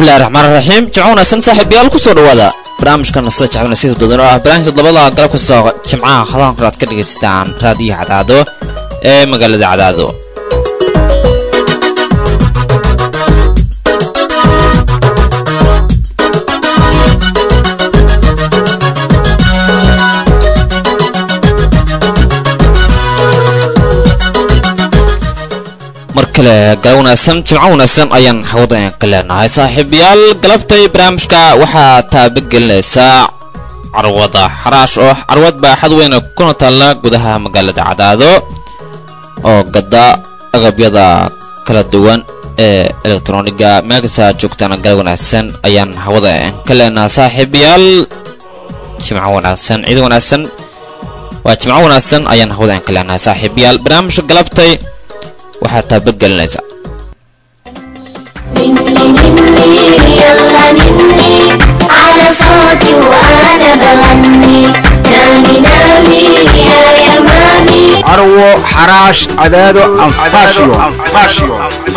bismillahi raxmaan raxiim jimco wanaagsan saaxiibayaal kusoo dhawaada barnaamijkan sida jecbana sida badan oo ah barnaamijka toddobada galab kasta jimcaha hadahan kale aad ka dhagaystaan raadiyo cadaado ee magaalada cadaado mar kale galab wanaagsan jimco wanaagsan ayaan hawada ka leenahay saaxiibayaal galabtay barnaamijka waxaa taabagelinaysaa carwada xaraash oo carwad baaxad weyna kuna taalla gudaha magaalada cadaado oo gada agabyada kala duwan ee elektroniga meelkasta joogtaan galab wanaagsan ayaan hawada ka leenahay saaxiibayaal jimco wanaagsan ciid wanaagsan waa jimco wanaagsan ayaan hawada ka leenahay saaxiibayaal barnaamijka galabtay waxaa taabagelinaysa carwo xaraash cadaado anfaashiyo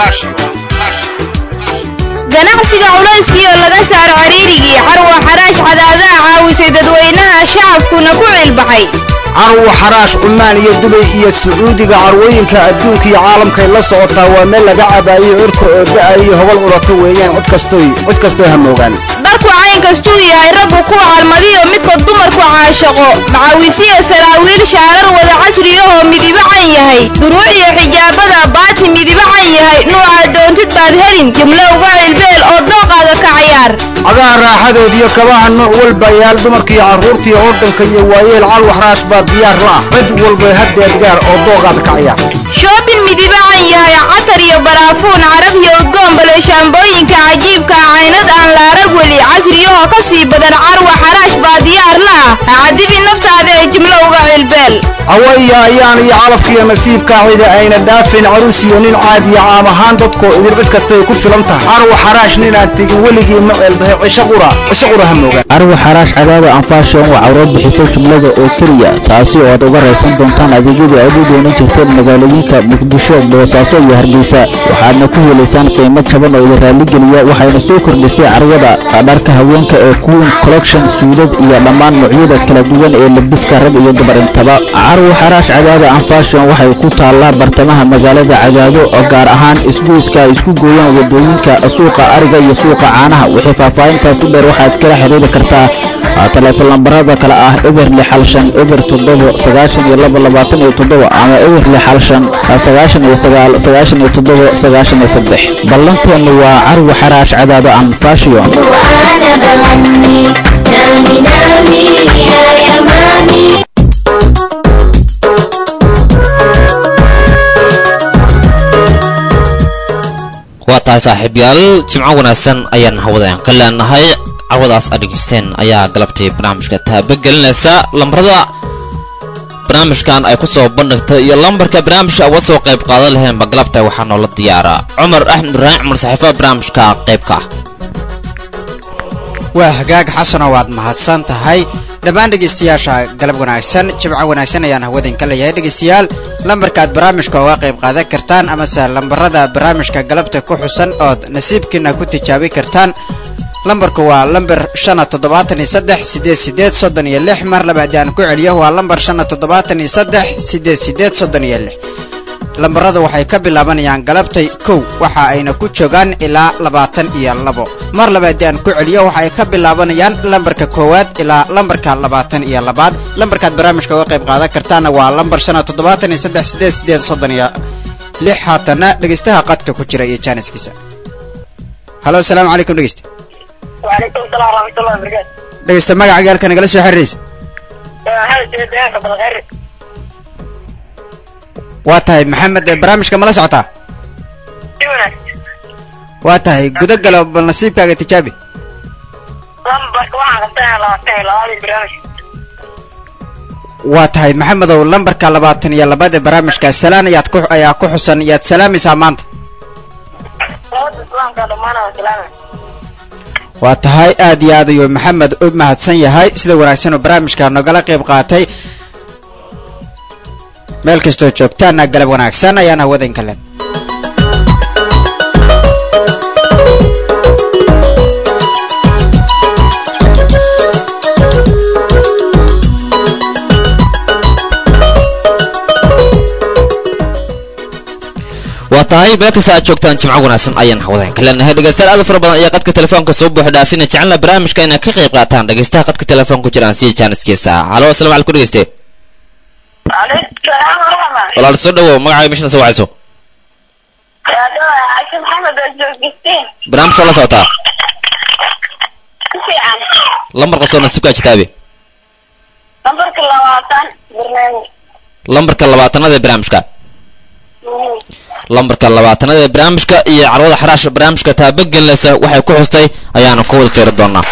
ganacsiga culayskiioo laga saaro cariirigii carwo xaraash cadaadaha caawisay dadweynaha shacabkuna ku ciilbaxay carwo xaraash cumaan iyo dubay iyo sacuudiga carwooyinka adduunka iyo caalamkay la socotaa waa meel laga cabaayo cirka oo da'ayo hobal urata weeyaan cod kastoy cod kastoo hamoogaan dharku cayn kastuu yahay raggu ku calmadiyo midka dumarku caashaqo macaawisiya saraawiil shaarar wada casriyahoo midibo can yahay duruuc iyo xijaabada baati midibo can yahay nuuca doontid baad helin jimlo uga cilbeel oo dooqaaga ka cayaar cagaha raaxadoodiyo kabaha nooc walba yaal dumarkiiyo carruurtiiyo ordanka iyo waayeel calwo xaraash baa diyaar la ah cid walba haddeed gaar oo dooqaada ka cayaar shoobin midibo can yahay catar iyo baraafuun caraf iyo udgoon bale shaambooyinka cajiibka caynad aan la arag weli casriyahoo ka sii badan carwa xaraash baa diyaar la ah hacadibi naftaada ee jimlo uga cilbeel hawaya ayaan iyo calafkiiyo nasiibka cida ayna dhaafin caruus iyo nin caadiya caam ahaan dadkoo idin cid kastay ku filan tahay carwo xaraash ninaan tegin weligii ma ceelbahay cisho qura cisho qura hamoogaan carwo xaraash cadaada anfaashion waa cawro bixisa jumlada oo keliya taasi oo aad uga raysan doontaan adeegyadii aad u doonan jirteen magaalooyinka muqdisho boosaaso iyo hargeysa waxaadna ku helaysaan qiimo jaban oo idin raalligeliya waxayna soo kordhisay carwada dharka haweenka ee queen collection suudad iyo dhammaan noocyada kala duwan ee labiska rag iyo gabar intaba carwo xaraash cadaada anfaashion waxay ku taallaa bartamaha magaalada cadaado oo gaar ahaan isgoyska ay isku gooyaan wadooyinka suuqa ariga iyo suuqa caanaha wixii faahfaahintaasi dheer waxaad kala xiriiri kartaa taleefon lambarada kale ah eber lixal shan eber toddobo sagaashan iyo laba labaatan iyo toddoba ama eber lixal shan sagaashan iyo sagaal sagaashan iyo toddobo sagaashan iyo saddex ballanteennu waa carwo xaraash cadaado anfaashion waa tahay saaxiibyaal jimco wanaagsan ayaan hawadaan ka leenahay carwadaas aad dhegaysteen ayaa galabtay barnaamijka taabagelinaysa lambarada barnaamijkan ay ku soo bandhigtay iyo lambarka barnaamijka uga soo qayb qaadan laheenba galabta waxaa noola diyaaraa cumar axmed ibraahim cumar saxiifa barnaamijka qaybka ah waa hagaag xasano waad mahadsan tahay dhammaan dhegaystayaasha galab wanaagsan jimco wanaagsan ayaan hawadin ka leeyahay dhegaystayaal lambarkaad barnaamijka uga qayb qaadan kartaan amase lambarada barnaamijka galabta ku xusan ood nasiibkiina ku tijaabi kartaan lambarku waa lambar shana toddobaatan iyo saddex sideed sideed soddon iyo lix mar laba haddii aan ku celiyo waa lambar shana toddobaatan iyo saddex sideed sideed soddon iyo lix lambarada waxay ka bilaabanayaan galabtay kow waxa ayna ku joogaan ilaa labaatan iyo labo mar laba haddii aan ku celiyo waxa ay ka bilaabanayaan lambarka koowaad ilaa lambarka labaatan iyo labaad lambarkaad barnaamijka uga qayb qaadan kartaana waa lambar shana toddobaatan iyo saddex sideed sideed soddon iyo lix haatana dhegeystaha qadka ku jira iyo jaaniskiisa halo asalaamu calaykum dhegeysta وعليكم السلام ورحمة الله وبركاته. dhegeysta magacaaga halka nagala soo xiriiraysa هذا سيد ديانك بالغير. waa tahay maxamed ee barnaamijka mala socotaa شونا. waa tahay guda galo bal nasiibkaaga tijaabi لمبر واحد قطعنا لواتين لوالي برامج. waa tahay maxamedow lambarka labaatan iyo labaad ee barnaamijka salaan ayaad ku ayaa ku xusan yaad salaamaysaa maanta لوات السلام كان دمانا وسلامة. waa tahay aad iyo aad ayuu maxamed u mahadsan yahay sida wanaagsan oo barnaamijka nogala qayb qaatay meel kastoo joogtaana galab wanaagsan ayaan hawadan kalen tahay meel kasta aad joogtaan jimco wanaagsan ayaan hawadayn ka leenahay dhegeystayaal aad u fara badan ayaa qadka telefoonka soo buuxa dhaafina jecelna barnaamijka inay ka qayb qaataan dhegeystaha qadka telefoonka ku jiraan sii jaaniskiisa halo asalamu calaykum dhegeyste Alaykum salaam waraxmat. walaal soo dhawow magacaaga meeshana soo wacayso Yaa dhawa Aisha Maxamed oo joogtistiin. barnaamij waa la socotaa Si fiican. lambar qasoo nasiibkaa jitaabe Lambarka labaatan barnaamij. lambarka labaatanada ee barnaamijka Mhm. lambarka labaatanada ee barnaamijka iyo carwada xaraasha barnaamijka taabagelinaysa waxay ku xustay ayaanu ka wada jeeri doonaa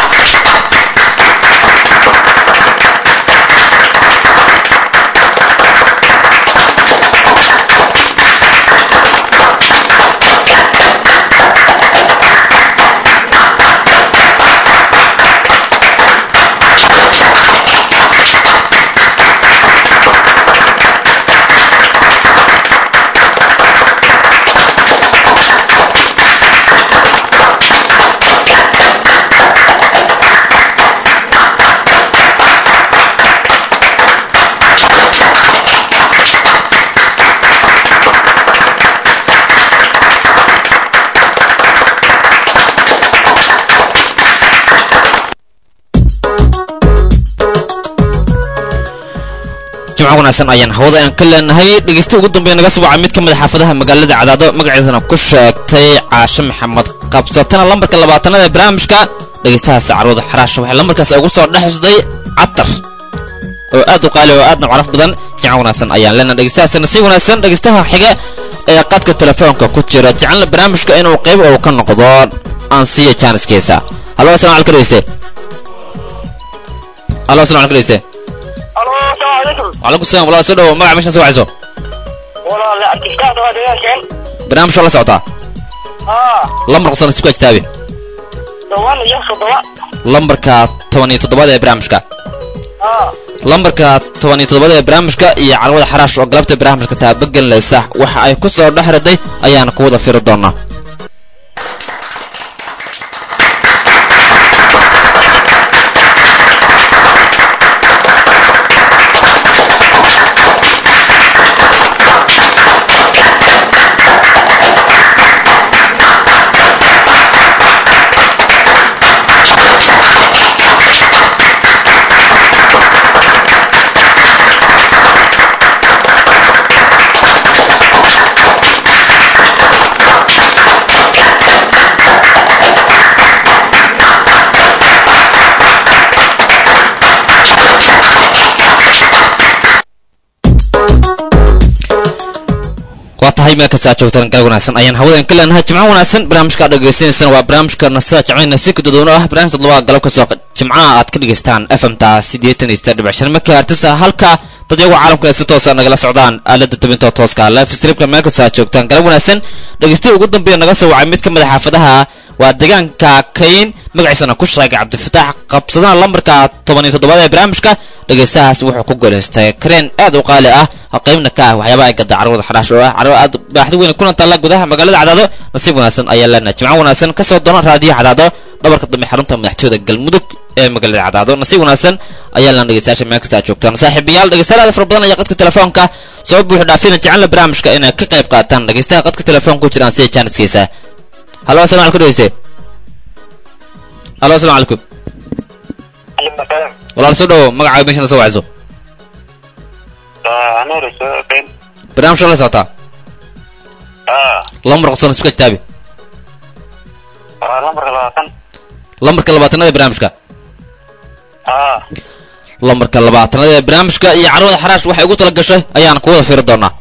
jimco wanaagsan ayaan hawada aan ka leenahay dhegeysta ugu dambeeya naga soo wacay mid ka mid a xaafadaha magaalada cadaado magaciisana ku sheegtay caashe maxamed qabsatana lambarka labaatanada ee barnaamijka dhegeystahaas carwada xaraasha waxay lambarkaas ugu soo dhexsday catar oo aad u qaali oo aadna caraf badan jimco wanaagsan ayaan leenahay dhegeystahaasna si wanaagsan dhegeystaha xiga ee qadka telefoonka ku jira jecelna barnaamijka inuu qayb oo ka noqdo aan siiya jaaniskeesa halo asalamu calaykum dhegeyste halo asalamu calaykum dhegeyste Alo, assalaamu calaykum. وعليكم السلام والله سو دhow magaca meeshan soo wacayso Walaal arkistaad waa deegaankan. barnaamij waa la socotaa Haa, lambar qosana sibka kitaabe toban iyo toddoba. lambarka toban iyo toddobaad ee barnaamijka Haa. lambarka toban iyo toddobaad ee barnaamijka iyo carwada xaraash oo galabta barnaamijka taabagelinaysa waxa ay ku soo dhex riday ayaana ku wada firi doonaa waa tahay meel kasta aad joogtaan galab wanaagsan ayaan hawadan ka leenahay jimco wanaagsan barnaamijka aad dhegeystaneysana waa barnaamijka nasida jacayna si kadodoon ah barnaamijka toddobaad galab kasoo jimcaha aad ka dhegeystaan fm-ta siddeetan iyo saddex dhibic shan megahertz halka dad iyagu caalamka ay si toosa nagala socdaan aalada tabinta tooska live streamka meel kasta aad joogtaan galab wanaagsan dhegeystaha ugu dambeeya naga soo wacay mid ka mid a xaafadaha waa deegaanka kayn magaciisana ku sheegay cabdifataax qabsadana lambarka toban iyo toddobaad ee barnaamijka dhegeystahaas wuxuu ku guulaystay kareen aad u qaali ah oo qaybna ka ah waxyaabaha ay gada carwada xadhaash oo ah carwo aad baaxdi weyn kuna taalla gudaha magaalada cadaado nasiib wanaagsan ayaa leenahay jimco wanaagsan kasoo doona raadiyo cadaado dhabarka dambe xarunta madaxtooyada galmudug ee magaalada cadaado nasiib wanaagsan ayaa leen dhegeystayaasha meel kasta aad joogtaan saaxiibayaal dhegeystayaal aad fara badan ayaa qadka telefoonka soo buuxi dhaafina jecelna barnaamijka inay ka qayb qaataan dhegeystaha qadka telefoonka ku jiraan sida jaaniskiisa halo asalamu calaykum dhegeyste halo asalamu calaykum walaal soo dhawo magacaaga meeshana soo wacayso Anuur soo qeyn. barnaamijka la socotaa Haa, lambar qosana sibka kitaabi waa lambarka labaatan. lambarka labaatanada ee barnaamijka Haa. lambarka labaatanada ee barnaamijka iyo carwada xaraash waxay ugu tala gashay ayaan ku wada fiiri doonaa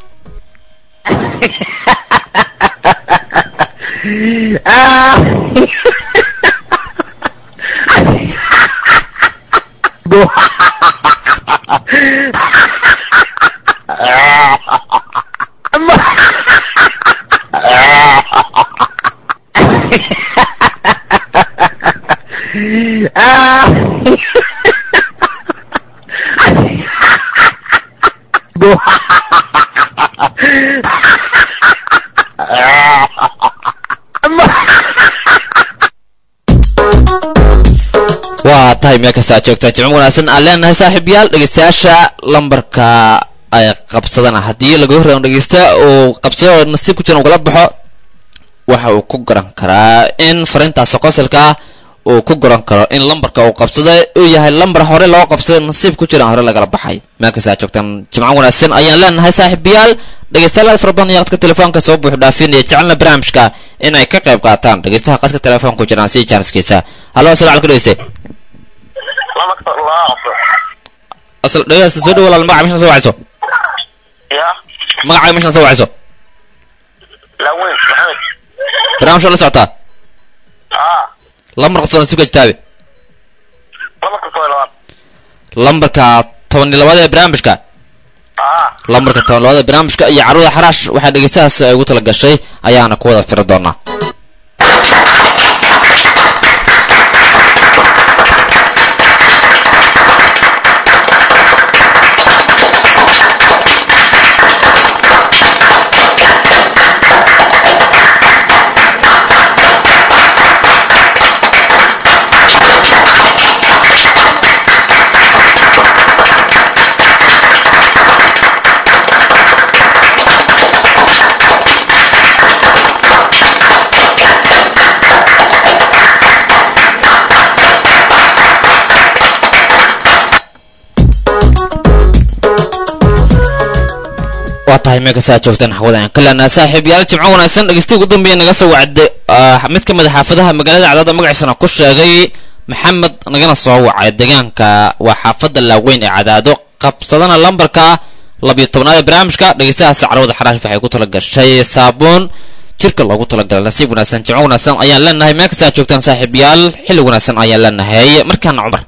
waa tahay meel kasta aad joogtaa jimco wanaagsan aan leenahay saaxiibayaal dhegeystayaasha lambarka ay qabsadaan haddii laga horreeyo dhegeysta uu qabsado oo nasiib ku jira uu kala baxo waxa uu ku garan karaa in fariintaasi qosolka ah uu ku garan karo in lambarka uu qabsaday uu yahay lambar hore loo qabsaday nasiib ku jira hore lagala baxay meel kasta aad joogtaan jimco wanaagsan ayaan leenahay saaxiibayaal dhegeystayaal fara badan iyo qadka telefoonka soo buux dhaafinaya jecelna barnaamijka in ay ka qayb qaataan dhegeystaha qadka telefoonka ku jiraan si jaaniskiisa hallo asalamu calaykum dhegeyste asal dhegeysta soo dhawo walaal magaca meeshan soo wacayso ya magacaaga meeshan soo wacayso laweyn maxamed barnaamijka la socotaa aa lambar qabsado nasiibka jitaabe lambarka koo iyo labaad lambarka toban iyo labaad ee barnaamijka aa lambarka toban labaad ee barnaamijka iyo carruurda xaraash waxaa dhegeystahaas ay ugu tala gashay ayaana ku wada firi doonaa waa tahay meel kasta aad joogtaan xawada aan ka leenahay saaxiib yaal jimco wanaagsan dhegeystihi ugu dambeeya naga soo wacday ah, mid ka mid a xaafadaha magaalada cadaada magaciisana ku sheegay maxamed nagana soo wacay deegaanka waa xaafadda laaweyn ee cadaado qabsadana lambarka labiyo tobnaad ee barnaamijka dhegeystahaas carwada xaraash waxay ku tala gashay saabuun jirka loogu talagalay nasiib wanaagsan jimco wanaagsan ayaan leenahay meel kasta aad joogtaan saaxiib yaal xilli wanaagsan ayaan leenahay markaana cumar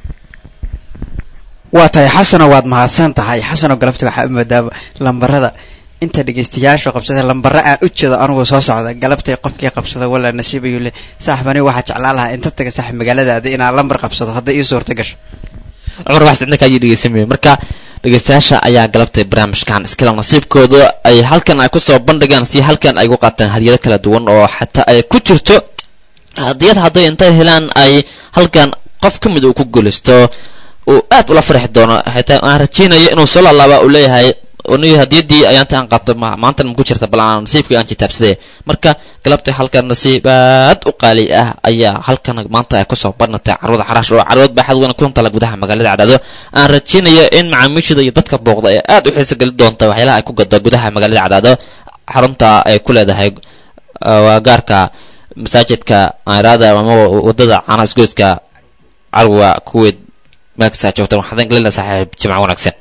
waa tahay xasano waad mahadsan tahay xasano galabta waxaa u moodaa lambarada inta dhegeystayaasha qabsada lambara aan u jeedo anugu soo socda galabtay qofkii qabsada walaa nasiib ayuu le saaxib aniga waxaa jeclaan lahaa inta taga saaxib magaaladaada inaan lambar qabsado hadday ii suurta gasho cumar wax sidna kaayii dhegeysamaya marka dhegeystayaasha ayaa galabtay barnaamijkan iskala nasiibkooda ay halkan ay kusoo bandhigaan si halkan ay ugu qaataan hadiyado kala duwan oo xataa ay ku jirto hadiyad hadday intay helaan ay halkan qof ka mid uu ku guulaysto uu aad ula farxi doono xitaa aan rajeynayo inuu soo laalaaba uu leeyahay aniga hadiyadii ayaanta aan qaato ma- maanta ma ku jirta bal aan nasiibkii aan jitaabsaday marka galabtay halkan nasiib aad u qaali ah ayaa halkan maanta ay kusoo bandhigtay carwada xaraash oo carwad baaxad weyn ku tala gudaha magaalada cadaado aan rajeynayo in macaamiishada iyo dadka booqda ay aad u xiiso geli doonta waxyaalaha ay ku gado gudaha magaalada cadaado xarunta ay ku leedahay uh, waa gaarka masaajidka airaada ama wadada caana isgoyska carwa kuweyd meel kasta aad joogtaan waxaan gelina saaxiib jimco wanaagsan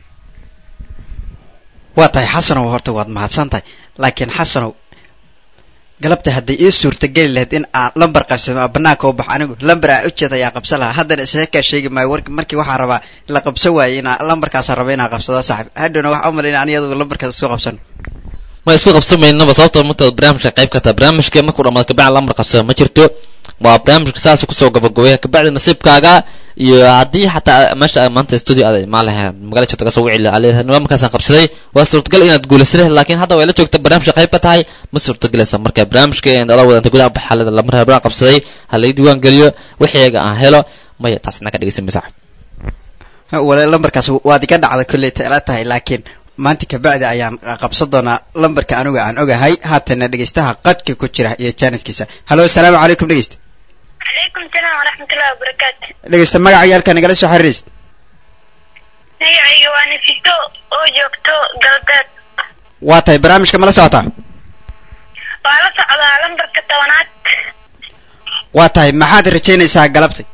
waa tahay xasanow horta waad mahadsan tahay laakiin xasanow galabta hadday ii suurtageli lahayd in aan lambar qabsado ama banaanka u baxo anigu lambar aan ujeeda ayaa qabsan lahaa haddana isaga kaa sheegi maayo warki markii waxaa rabaa la qabsan waayey inaa lambarkaasaan raba inaan qabsado saaxib hadhowna waxaa u malaynaa aniga adugu lambarkaas isku qabsano ma isku qabsamaynaba sababtoo marta barnaamijka qayb ka taha barnaamijka markuu dhamaad kabacdi lambar qabsada ma jirto waa barnaamijka saas kusoo gabagabaya kabacdi nasiibkaaga iyo haddii xataa meesha maanta studio aad imaan lahayd magala joogta kasoo wici lahaa markaasaan qabsaday waa suurtagal inaad guulaysa lahayd laakiin hadda way la joogta barnaamijka qayb ka tahay ma suurtagelaysa marka barnaamijka ala wadanta gudaha baxaalada lamar habraa qabsaday ha lay diiwaan geliyo wixiiga aan helo maya taas inaa ka dhegeysan saaxib wala lambarkaas waad iga dhacda kolley tala tahay laakiin maanta kabacdi ayaan qabsan doonaa lambarka anigu aan ogahay haatana dhegeystaha qadka ku jira iyo jaaniskiisa halo asalaamu calaykum dhegeysta calaykum salaam waraxmatullahi wabarakaatu dhegeysta magaca yaalka nagala soo xiriiraysa magacayga waa nafito oo joogto galbeed waa tahay barnaamijka mala socotaa waa la socdaa lambarka tobanaad waa tahay maxaad rajaynaysaa galabtay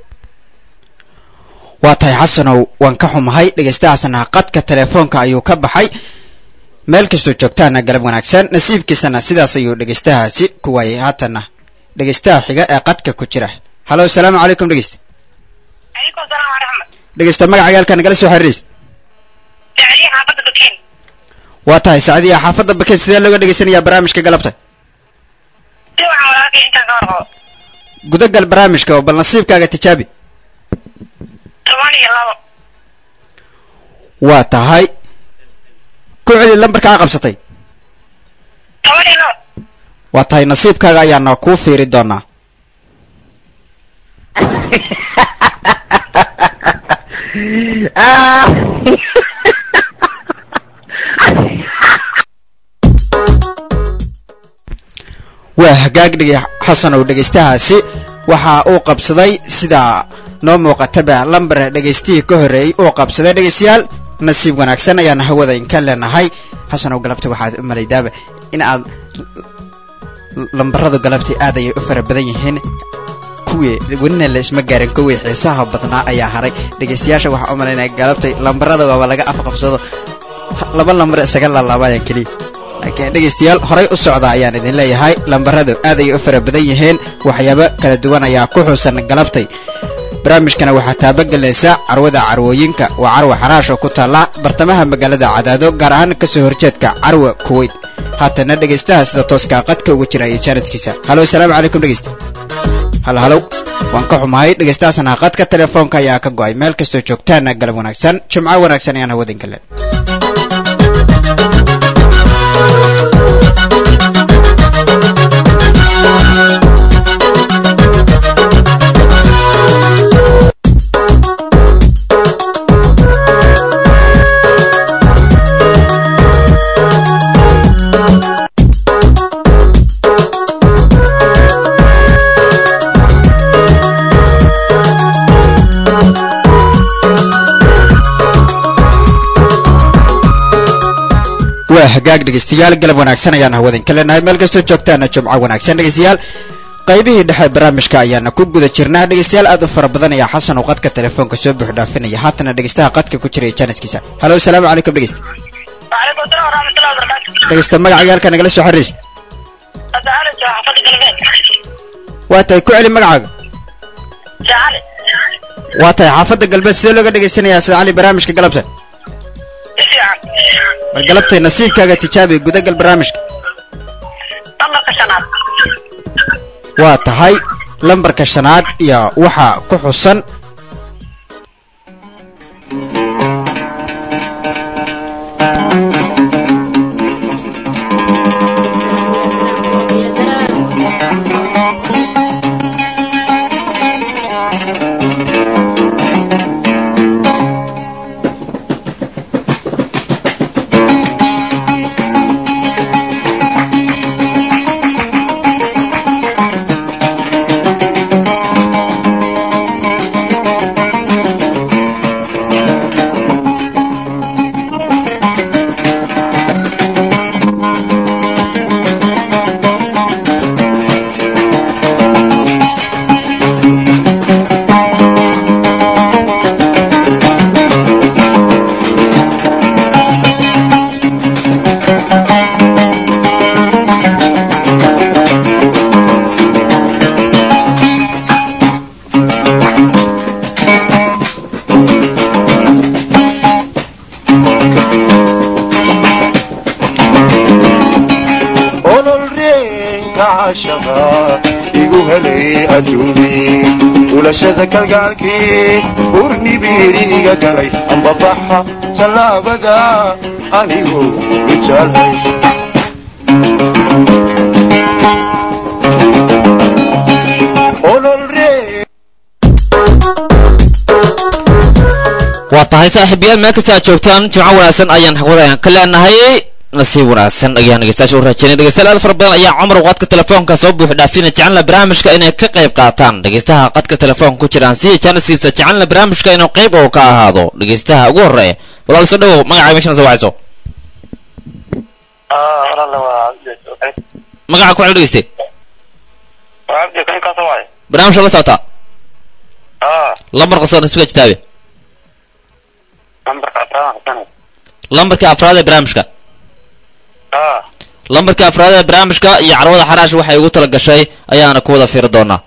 waa tahay xasanow waan ka xumahay dhegeystahaasna qadka telefoonka ayuu ka baxay meel kastoo joogtaana galab wanaagsan nasiibkiisana sidaas ayuu dhegeystahaasi ku waayay haatana dhegeystaha xiga ee qadka ku jira halo asalaamu calaykum dhegeysta calaykum salaam waraxmat dhegeysta magaca yaalka nagala soo xiriiraysa jacliya xaafadda bakiin waa tahay sacdiya xaafadda bakeed sidee looga dhegeysanayaa barnaamijka galabta si waxaan walaalkay intaan ka warqabo gudagal barnaamijka oo bal nasiibkaaga tijaabi toban iyo labo waa tahay ku celi lambarka aa qabsatay toban iyo labo waa tahay nasiibkaaga ayaana kuu fiiri doonaa waa hagaag dhigi xasanow dhegaystahaasi waxa uu qabsaday sida noo muuqataba lambar dhegaystihii ka horreeyey uu qabsaday dhegaystayaal nasiib wanaagsan ayaan hawada inka leenahay xasanow galabta waxaad u malaydaaba in aad lambaradu galabtii aad ayay u fara badan yihiin kuwii welina la isma gaarin kuwii xiisaha badnaa ayaa haray dhegaystayaasha waxaa u malaynaya galabtay lambarada waaba laga afqabsado laba lambar isaga laalaabayaan keliya laakiin dhegaystayaal horay u socda ayaan idin leeyahay lambaradu aad ayay u fara badan yihiin waxyaabo kala duwan ayaa ku xusan galabtay barnaamijkana waxaa taabagelaysa carwada carwooyinka waa carwa xaraash oo ku taalla bartamaha magaalada cadaado gaar ahaan kasoo horjeedka carwa kuweyt haatana dhegaystaha sida tooskaa qadka ugu jira iyo jaanadkiisa halo asalaamu calaykum dhegaysta hal halow waan ka xumahay dhegaystahaasna qadka telefoonka ayaa ka go'ay meel kastoo joogtaana galab wanaagsan jimco wanaagsan ayaan hawadinka leen waa hagaag dhegaystayaal galab wanaagsan ayaan hawadinka leenahay meel kastoo joogtaana jumco wanaagsan dhegaystayaal qaybihii dhexe barnaamijka ayaana ku guda jirnaa dhegaystayaal aad u fara badan ayaa xasan uu qadka telefoonka soo buux dhaafinaya haatana dhegaystaha qadka ku jira jaaniskiisa halo asalaamu calaykum dhegaysta وعليكم السلام ورحمة الله وبركاته dhegaysta magacaaga halka nagala soo xiriirsa تعالى حفظ قلبك waa tahay ku celi magacaaga تعالى waa tahay xaafadda galbeed sidee looga dhegaysanayaa sida cali barnaamijka galabta ايش يا عم bal galabtay nasiibkaaga tijaabi gudagal barnaamijka طلق شنات waa tahay lambarka shanaad iyo waxa ku xusan ololreenka cashaqa igu helay adduunkii ulashada kalgaalkii urnibiiriga galay ambabaxa tallaabada anigu ijaalhay ololreen waa tahay saaxiibayaal meel kasta aad joogtaan jimco wanaagsan ayaan hawada ayaan ka leenahay nasiib wanaagsan ayaan dhegeystayaasha u rajaynay dhegeystayaal aad fara badan ayaa cumar qadka telefoonka soo buux dhaafina jecelna barnaamijka inay ka qayb qaataan dhegeystaha qadka telefoonka ku jiraan siya jaaniskiisa jecelna barnaamijka inuu qayb oo ka ahaado dhegeystaha ugu horeeya walaal soo dhawow magacaaga meeshana soo wacayso اه والله وعبد magaca ku cel dhegeyste وعبد كان كاسو واي barnaamijka la socotaa اه lambar qasoo nasiibka jitaabe نمبر كاسو سنة lambarka afraad ee barnaamijka اه lambarka afraad ee barnaamijka iyo carwada xaraash waxay ugu tala gashay ayaana ku wada fiiri doonaa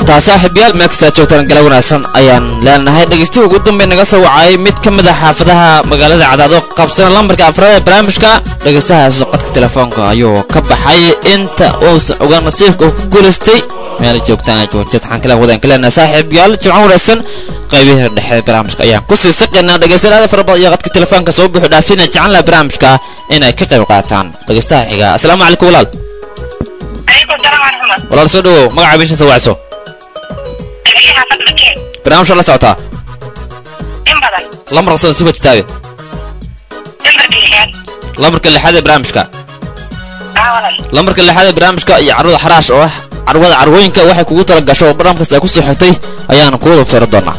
tahay saaxiibyaal meel kastaa joogtaan gala wanaagsan ayaan leenahay dhegeystihi ugu dambey naga soo wacay mid ka mid a xaafadaha magaalada cadaado qabsana lambarka afraad ee barnaamijka dhegeystahaas qadka telefoonka ayuu ka baxay inta uusan ogaan nasiibka uu ku guulaystay meel joogtaan joojad waxaan kala wadaan ka leenahay saaxiibyaal jimco wanaagsan qaybihii dhexe barnaamijka ayaan kusii saqaynaa dhegeystayaal fara badan iyo qadka telefoonka soo buuxu dhaafina jecel laha barnaamijka inay ka qayb qaataan dhegeystaha xiga asalaamu calaykum walaal عليكم السلام ورحمة الله walaal soo dhawow magaca bisha soo wacso أنا حافظ مكين barnaamijka la socotaa إن بدل lambarka soo sifa jitaabe نمبر كليات lambarka lixaad ee barnaamijka أولا lambarka lixaad ee barnaamijka iyo carwada xaraash oo ah carwada carwooyinka waxay kugu tala gasho oo barnaamijkaas ay kusoo xigtay ayaana kuwada feero doonaa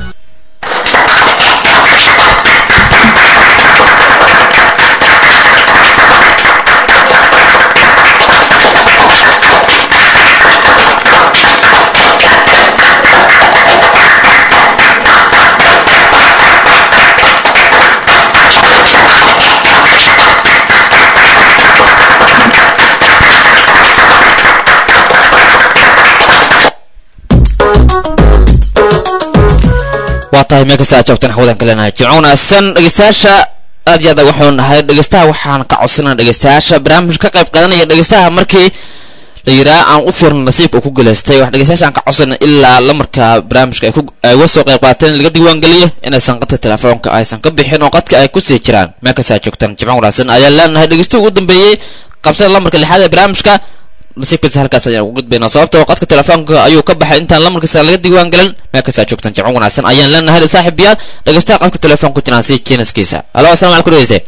waa tahay meel kasta aad joogtaan xawadan ka leenahay jimco wanaagsan dhegeystayaasha aad iyo aad waxaanu nahay dhegeystaha waxaan ka codsanaa dhegeystayaasha barnaamij ka qayb qaadanaya dhegeystaha markii la yidhaha aan u fiirno nasiibka uu ku guulaystay wax dhegeystayaasha aan ka codsana ilaa lamarka barnaamijka ay ku ay uga soo qayb qaateen laga diiwaangeliyo inaysan qadka telefoonka aysan ka bixin oo qadka ay kusii jiraan meel kasta aad joogtaan jimco wanaagsan ayaan leenahay dhegeystuhu ugu dambeeyey qabsada lamarka lixaad ee barnaamijka nasiibkiisa halkaas ayaan ugu gudbaynaa sababta oo qadka telefoonka ayuu ka baxay intaan lamarkiisa laga diiwaan gelin meel kasta aad joogtaan jimco wanaagsan ayaan leenahay saaxiibayaal dhegeystaha qadka telefoonka jiraan si jiniskiisa alo asalamu calaykum dhegeyste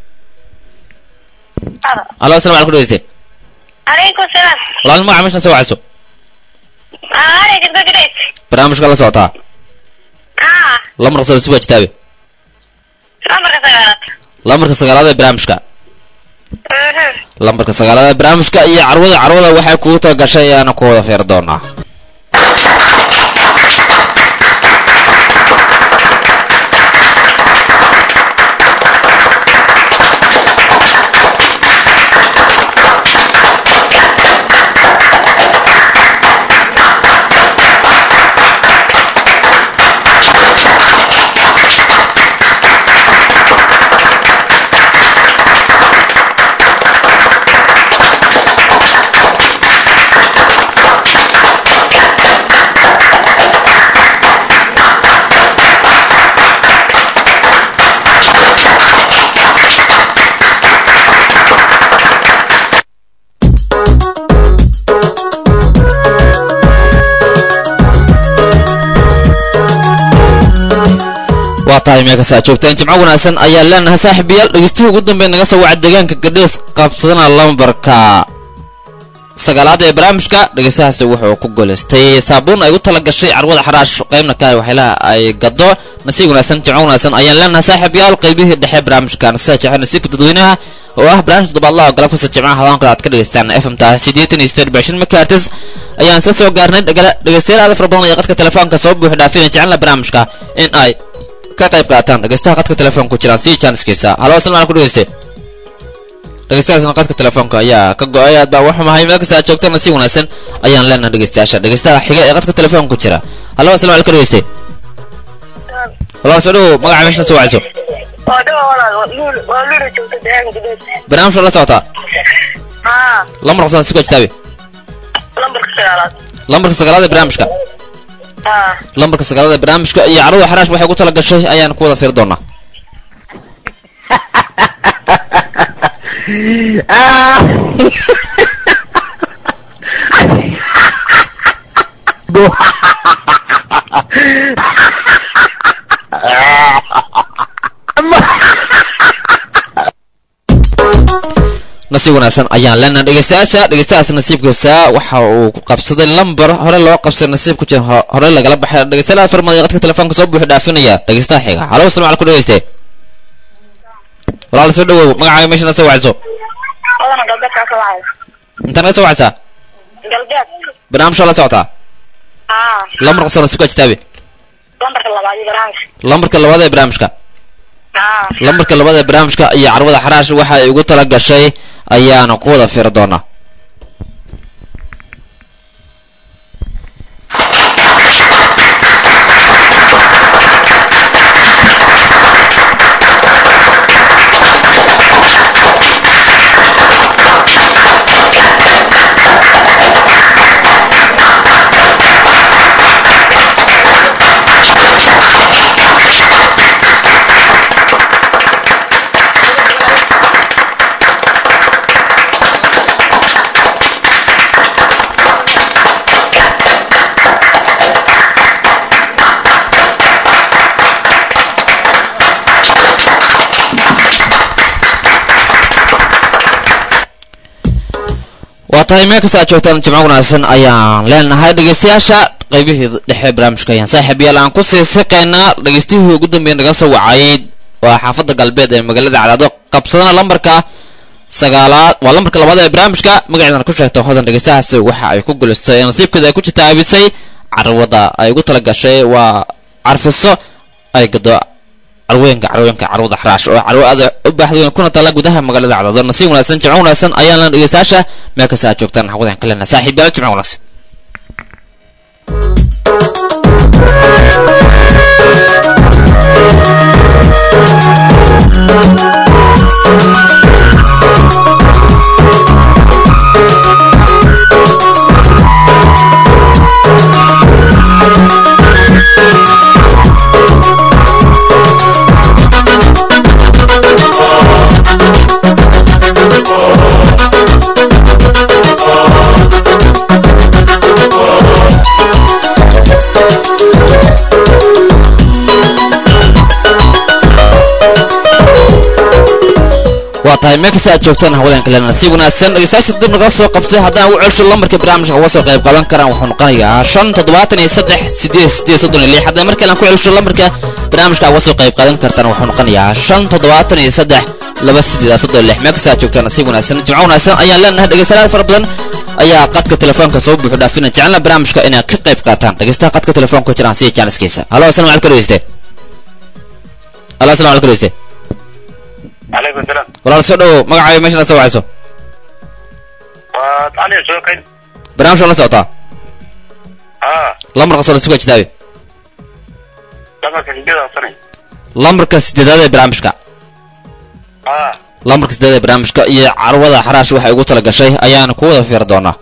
هذا alo asalamu calaykum dhegeyste عليكم السلام walaal magaca meeshan soo wacayso أنا جبت جريت barnaamijka la socotaa آه lamarka soo sifa jitaabe نمبر كسيارات lamarka sagaalaad ee barnaamijka lambarka sagaalaad ee barnaamijka iyo carwada carwada waxay kugu tala gashay ayaana ku wada feer doonaa waa tahay meel kasta aad joogtaan jimco wanaagsan ayaa leenahay saaxiibayaal dhegeystihi ugu dambeyn naga soo waca deegaanka gadhees qabsadana lambarka sagaalaad ee barnaamijka dhegeystahaasi wuxuu ku goleystay saabuun ay u tala gashay carwada xaraash qaybna ka waxyaalaha ay gado nasiib wanaagsan jimco wanaagsan ayaan leenahay saaxiibayaal qaybihii dhexe barnaamijkan sida jecel nasiibka dadweynaha oo ah barnaamij toddobaadlaha oo galabkasta jimcaha hawaan kale aad ka dhegeystaan fm ta siddeetan iyo siddeed bishan megahertz ayaan isla soo gaarnay dhegala- dhegeystayaal aad fara badan iyo qadka telefoonka soo buuxi dhaafina jecelna barnaamijka in ay ka qayb qaataan dhegeystaha qadka telefoonka ku jiraan si jaaniskiisa halo asalamu calaykum dhegeyste dhegeystahaasna qadka telefoonka ayaa ka go-ay aad baa waxumahay meel kasta aad joogtana si wanaagsan ayaan leenahay dhegeystayaasha dhegeystaha xiga ee qadka telefoonka ku jira halo asalamu calaykum dhegeyste walaal soo dhawow magaca meesha soo wacayso ودوا ولا لول ولول جبت دهان جبت barnaamijka la socotaa ها lambarka soo si jitaabe نمبر كسيارات lambarka sagaalaad ee barnaamijka ها lambarka sagaalaad ee barnaamijka iyo carruur xaraash waxay ku tala gashay ayaan ku wada fiiri doonaa nasiib wanaagsan ayaan leenahay dhegeystayaasha dhegeystahaas nasiibkiisa waxa uu ku qabsaday lambar hore loo qabsaday nasiib ku jira ho- hore lagala baxay dhegeystayaal farmada qadka telefoonka soo buuxi dhaafinaya dhegeystaha xiga halo asalamu calaykum dhegeyste walaal soo dhawow magacaaga meesha na soo wacayso أنا قلبك كسوعي intaan naga soo wacaysaa قلبك barnaamijka la socotaa ها lambarka soo nasiibka jitaabe نمبر الله بعد برامج lambarka labaad ee barnaamijka ها lambarka labaad ee barnaamijka iyo carwada xaraash waxa ay ugu tala gashay ayaana ku wada fiiri doonaa tahay meel kasta aad joogtaan jimco wanaagsan ayaan leenahay dhegeystayaasha qaybihii dhexe barnaamijka ayaan saaxiib yaal aan ku sii siqaynaa dhegeystihii ugu dambeeya naga soo wacay waa xaafadda galbeed ee magaalada cadaado qabsadana lambarka sagaalaad waa lambarka labaad ee barnaamijka magaceedana ku sheegta hodan dhegeystahaasi waxa ay ku gulistay ee nasiibkeeda ay ku jitaabisay carwada ay ugu tala gashay waa carfiso ay gado carweenka carweenka carwada xaraash oo carwo aad u baaxda weyn kuna tala gudaha magaalada cadaado nasiib wanaagsan jimco wanaagsan ayaan lan dhegeystayaasha meel kasta aad joogtaan hawadaan ka lena saaxiib yaal jimco wanaagsan waa tahay meel kasta aad joogtaan hawadaan kale nasiib wanaagsan dhegeystayaasha dib naga soo qabtay haddaan ugu celsho lambarka barnaamijka uga soo qayb qaadan karaan wuxuu noqonayaa shan toddobaatan iyo saddex sideed sideed soddon iyo lix haddaan mar kale aan ku celsho lambarka barnaamijka uga soo qayb qaadan kartaan wuxuu noqonayaa shan toddobaatan iyo saddex laba sideed soddon iyo lix meel kasta aad joogtaan nasiib wanaagsan jimco wanaagsan ayaan leenahay dhegeystayaal fara badan ayaa qadka telefoonka soo buuxu dhaafina jecelna barnaamijka inay ka qayb qaataan dhegeystaha qadka telefoonka ku jiraan siya jaaniskiisa halo asalamu calaykum dhegeyste halo asalamu calaykum dhegeyste calaykum salaam walaal soo dhowo magacaayo meeshana soo wacayso waa tacliin soo kayn barnaamijka la socotaa haa lambarka soo lasuga jitaabe lamarka sideeda sanay lambarka sideedaad ee barnaamijka haa lambarka sideedaad ee barnaamijka iyo carwada xaraash waxay ugu tala gashay ayaana ku wada fiiri doonaa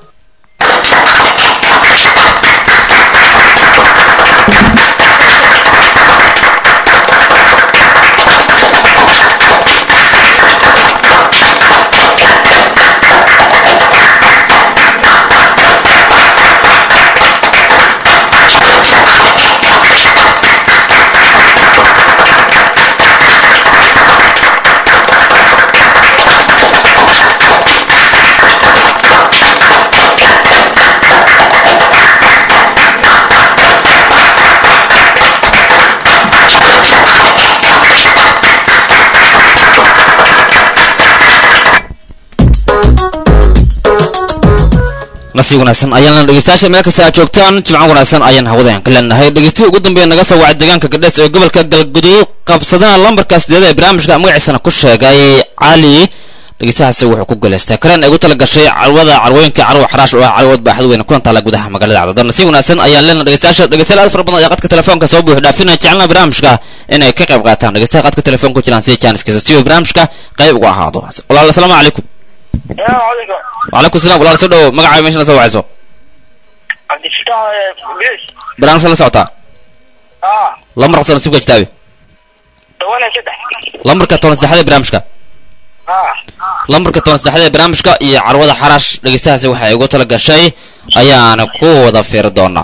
nasiib wanaagsan ayaan lena dhegeystayaasha meel kasta aad joogtaan jimco wanaagsan ayaan hawadaan ka leenahay dhegeystihi ugu dambeeya naga soo wacay deegaanka gadhees ee gobolka galguduud qabsadana lambarka sideeda ee barnaamijka magaciisana ku sheegay cali dhegeystahaasi wuxuu ku guulaystay kareen ay ugu tala gashay carwada carwooyinka carwo xaraash oo ah carwood baaxad weyn kuna taala gudaha magaalada cadado nasiib wanaagsan ayaan leenahay dhegeystayaasha dhegeystayaal aad fara badan ayaa qadka telefoonka soo buuxi dhaafinaya jecelna barnaamijka inay ka qayb qaataan dhegeystaha qadka telefoonka ku jiraan sida jaaniskiisa si uu barnaamijka qayb uga ahaado walaal asalaamu calaykum calaykum وعليكم السلام walaal soo dhowo magacaaga meeshana soo wacayso cabdifitaax bilis barnaamijka la socotaa haa lambarka soo nasiibka jitaabe toban iyo saddex lambarka toban saddexaad ee barnaamijka haa lambarka toban saddexaad ee barnaamijka iyo carwada xaraash dhegeystahaasi waxay ugu tala gashay ayaana ku wada fiiri doonaa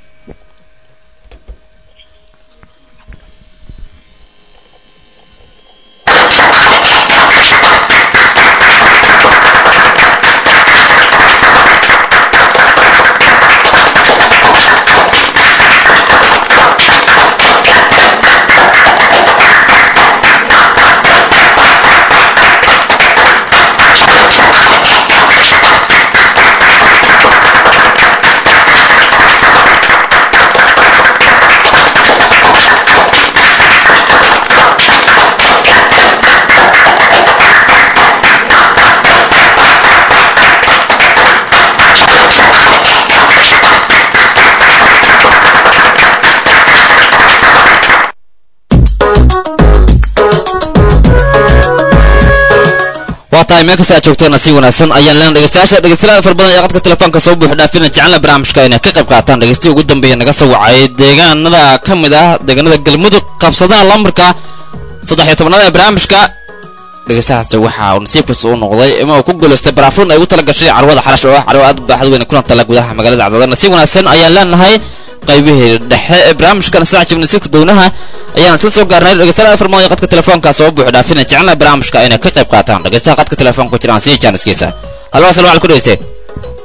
waa tahay meel kasta aad joogtaan si wanaagsan ayaan leena dhegeystayaasha dhegeystayaal fara badan ee qadka telefoonka soo buuxi dhaafina jecelna barnaamijka inay ka qayb qaataan dhegeystihi ugu dambeeya naga soo wacay deegaanada ka mid ah deegaanada galmudug qabsadana lambarka saddex iyo tobnaad ee barnaamijka dhegeystahaasi waxa uu nasiibkiisa u noqday ima uu ku guulaystay baraafuun ay ugu tala gashay carwada xarash oo ah carwo aad baaxad weyn kuna tala gudaha magaalada cadaadan si wanaagsan ayaan leenahay qaybihii dhexe ee barnaamijkan saaca jibnisiidka downaha ayaan isla soo gaarnay dhegeystayaal afar mooya qadka telefoonka soo buuxi dhaafina jecelna barnaamijka inay ka qayb qaataan dhegeystaha qadka telefoonka ku jiraan sii jaaniskiisa hallo asalamu calaykum dhegeyste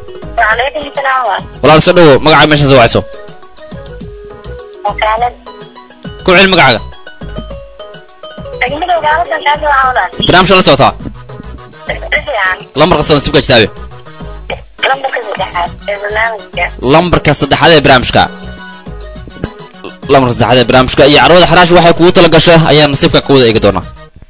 Waalaikum salaam wa. walaal soo dhawow magaca meesha soo wacayso Wakaalad. ku celi magacaaga Degmada wakaaladdan kaasi waa walaal. barnaamijka la socotaa Si fiican. lambarka soo nasiibka jitaabe Lambarka saddexaad ee barnaamijka. lambarka saddexaad ee barnaamijka lambarka saddexaad ee barnaamijka iyo carwada xaraash waxay kugu tala gasho ayaa nasiibka ka wada eegi doonaa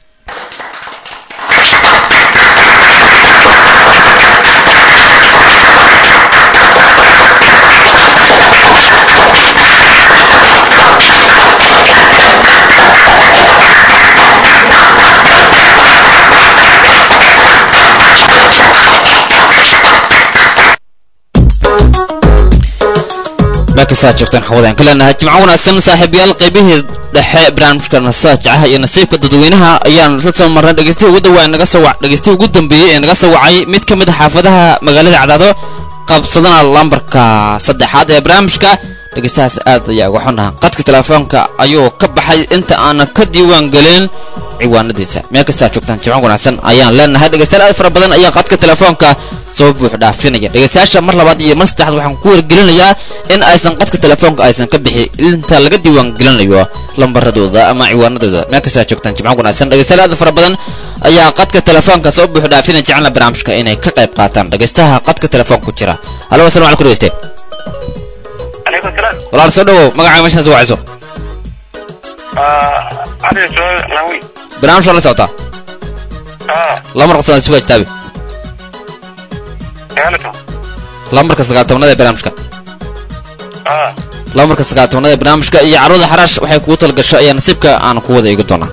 markasaa joogtaan xawadaan ka leenahay jimco wanaagsan saaxiibayaal qaybihii dhexe barnaamijka nasaajacaha iyo nasiibka dadweynaha ayaan la soo marnay dhegeystihi ugu dhawaa naga soo dhegeystihi ugu dambeeyey ee naga soo wacay mid ka mid a xaafadaha magaalada cadaado qabsadana lambarka saddexaad ee barnaamijka dhegeystahaas aad ayaa uga xunaha qadka telefoonka ayuu ka baxay inta aanan ka diiwaan gelin ciwaanadiisa meel kastaa joogtaan jimco wanaagsan ayaan leenahay dhegeystayaal aad fara badan ayaa qadka telefoonka soo buux dhaafinaya dhegeystayaasha mar labaad iyo mar saddexaad waxaan ku wargelinayaa in aysan qadka telefoonka aysan ka bixi inta laga diiwaan gelinayo lambaradooda ama ciwaanadooda meel kastaa joogtaan jimco wanaagsan dhegeystayaal aad fara badan ayaa qadka telefoonka soo buux dhaafinaya jecelna barnaamijka inay ka qayb qaataan dhegeystaha qadka telefoonka ku jira halo asalamu calaykum dhegeyste عليكم السلام walaal soo dhawow magacaaga meeshaan soo wacayso آه علي سؤال ناوي barnaamij waa la socotaa اه lambarka soo nasiibka jitaabe قالتهم lambarka sagaal tobnaad ee barnaamijka اه lambarka sagaal tobnaad ee barnaamijka iyo carwada xaraash waxay kugu tala gasho ayaa nasiibka aan ku wada eegi doonaa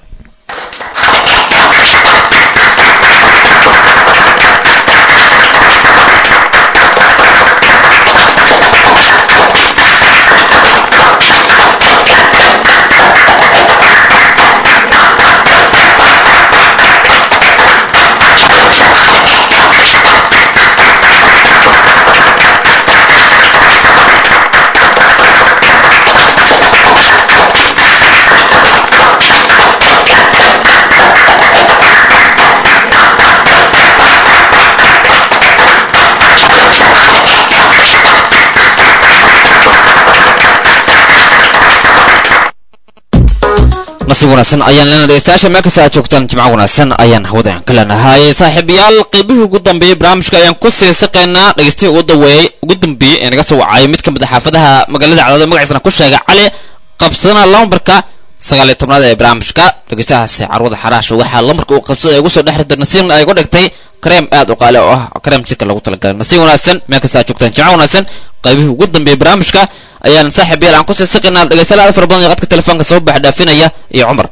nasiib wanaagsan ayaan leenahay dhegeystayaasha meel kasta aad joogtaan jimco wanaagsan ayaan hawadaan ka leenahay saaxiibayaal qaybihii ugu dambeeyey barnaamijka ayaan ku sii saqaynaa dhegeystihii ugu daweeyey ugu dambeeyey ee naga soo wacayay mid ka mid a xaafadaha magaalada cadaado magaciisana ku sheegay cali qabsadana lambarka sagaal iyo tobnaad ee barnaamijka dhegeystahaasi carwada xaraash waxaa lambarka uu qabsaday ugu soo dhex rirtay nasiibna ay uga dhigtay kareem aad u qaali oo ah kareem jirka lagu talagalay nasiib wanaagsan meel kasta aad joogtaan jimco wanaagsan qaybihii ugu dambeeyey barnaamijka ayaan saaxiib yaal aan kusii siqinaa dhegeystayaal aad fara badan iyo qadka telefoonka soo bax dhaafinaya iyo cumar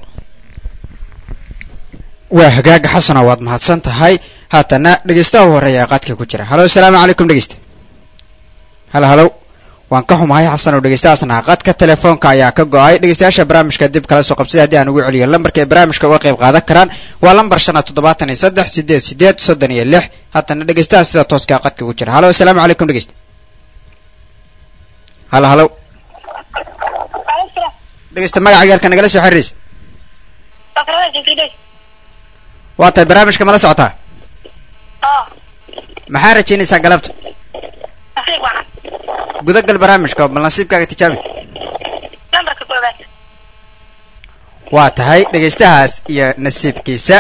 waa hagaaga xasana waad mahadsan tahay haatana dhegeystaha horeeya ee qaadka ku jira halo asalaamu calaykum dhegeysta halo halo waan ka xumahay xasan oo dhegeystahaasna qadka telefoonka ayaa ka go-ay dhegeystayaasha barnaamijka dib kala soo qabsada haddii aan ugu celiyo lambarka ay barnaamijka uga qayb qaadan karaan waa lambar shan iyo toddobaatan iyo saddex sideed sideed soddon iyo lix haatana dhegeystaha sida tooska qadka ku jira halo asalaamu calaykum dhegeysta halo halo dhegeysta magaca gaarka nagala soo xiriiraysa Fakrada jikidey. waa tahay barnaamijka mala socotaa اه maxaa rajaynaysaa galabta nasiib wacan. gudagal barnaamijka bal nasiibkaaga tijaabi Lambarka koowaad. waa tahay dhegeystahaas iyo nasiibkiisa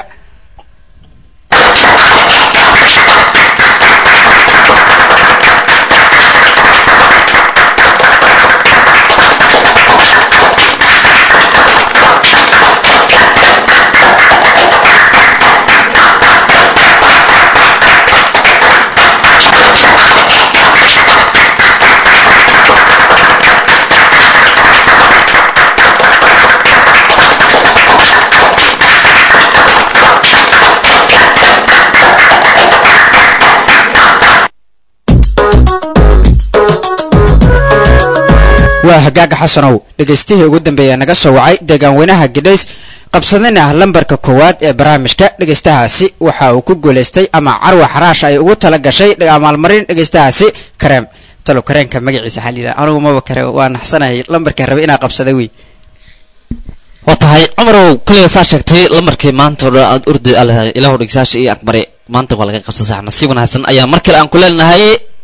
waa hagaaga xasanow dhegeystihii ugu dambeeya naga soo wacay deegaanweynaha gidhays qabsadana lambarka koowaad ee barnaamijka dhegeystahaasi waxa uu ku guulaystay ama carwa xaraash ay ugu tala gashay maalmarin dhegeystahaasi kareem talo kareenka magaciisa waxaa layidhaha anugu maba kare waa naxsanahay lambarka rabay inaa qabsada wey waa tahay cumarow kaliya saa sheegtay lamarkii maanta oo dhan aad urdi aleh ilaahu dhegeystayaasha iyo akbare maanta waa laga qabsan sax nasiib wanaagsan ayaa mar kale aan ku leenahay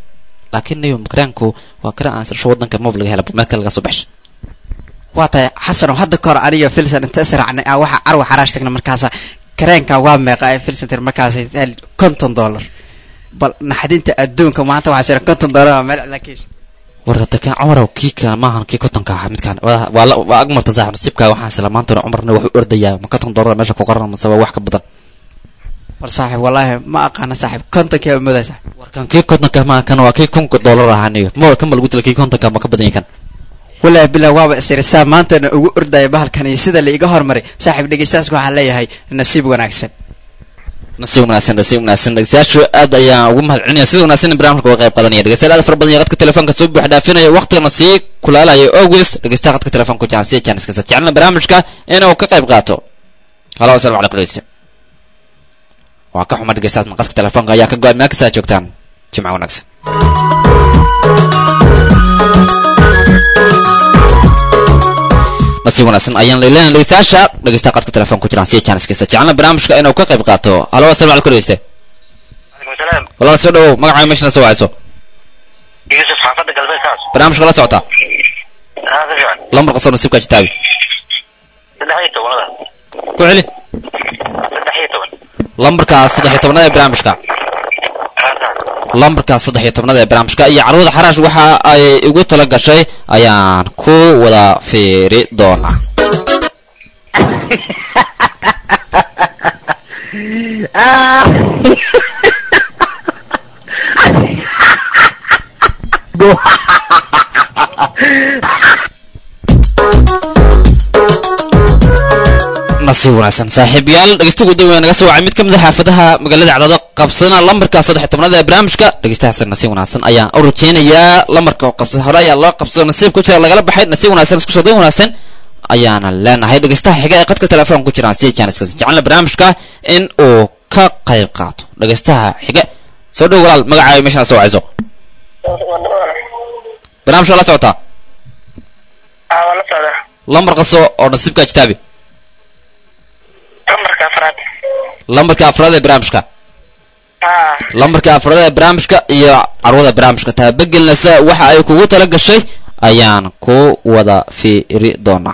laakiin niyo karaanku waa karaan aan sirsho wadanka moob laga hela meel kale laga soo baxshay waa tahay xasano hadda kahor aniga filsan inta israacnay aan waxa carwa xaraash tagna markaasa kareenka waa meeqa ee filsan tir markaas konton dollar bal naxdinta adduunka maanta waxaa jira konton dollar oo meel lakiin warka kan cumarow kii kan maahan kii kontonka ahaa midkaan waa waa la- waa agmarta saaxib nasiibka waxaan isla maantana cumarna wuxuu ordayaa ma konton dollar meesha ku qoran mase waa wax ka badan war saaxiib wallaahi ma aqaana saaxiib kontonkii baa moodaa saaxiib warkan kii kontonka maahan kan waa kii kunka dollar ahaa niyo ma kan ma lagu dila kii kontonka ma ka badan yahay kan wallaahi bilaa waaba isirisaa maantana ugu ordaya bahalkan iyo sida la iga hormaray saaxiib dhegeystayaasku waxaan leeyahay nasiib wanaagsan nasiib wanaagsan nasiib wanaagsan dhegeystayaashu aad ayaan ugu mahad celinaya sida wanaagsan in barnaamijka uga qayb qaadanaya dhegeystayaal aad fara badan iyo qadka telefoonka soo buux dhaafinaya waqtigana sii kulaalaya always dhegeystaha qadka telefoonka jaan si jaanis kasta jecelna barnaamijka inuu ka qayb qaato halo asalamu calaykum dhegeyste waa ka xuma dhegeystayaas qadka telefoonka ayaa ka go-an meel kasta aad joogtaan jimca wanaagsan nasiib wanaagsan ayaan leeyahay dhegeystayaasha dhegeystaha qadka telefoonka ku jiraan si jaanis kasta jecelna barnaamijka inuu ka qayb qaato halo asalamu calaykum dhegeyste calaykum salaam walaal soo dhawow magacaaga meeshana soo wacayso yuusuf xaafadda galbeed kaas barnaamijka la socota haa si fiican lambar qasoo nasiibka jitaabi saddex iyo tobanada ku celi saddex iyo toban lambarka saddex iyo tobnada ee barnaamijka haa saas lambarka saddex iyo tobnada ee barnaamijka iyo carwada xaraash waxa ay igu tala gashay ayaan ku wada fiiri doonaa nasiib wanaagsan saaxiibayaal dhegeysta ugu dawaya naga soo wacay mid ka mid a xaafadaha magaalada cadaado qabsana lambarka saddex iyo tobnada ee barnaamijka dhegeystahaas nasiib wanaagsan ayaan u rajeynayaa lambarka oo qabsada hore ayaa loo qabsado nasiib ku jira lagala baxay nasiib wanaagsan isku soo day wanaagsan ayaana leenahay dhegeystaha xiga ee qadka telefoon ku jiraan si jaaniska jecelna barnaamijka in uu ka qayb qaato dhegeystaha xiga soo dhow walaal magacaaga meeshana soo wacayso barnaamijka la socotaa aa waa la socdaa lambar qaso oo nasiibka jitaabi lambarka afraad lambarka afraad ee barnaamijka haa lambarka afraad ee barnaamijka iyo carwada barnaamijka taabagelinaysa waxa ay kugu tala gashay ayaan ku wada fiiri doonaa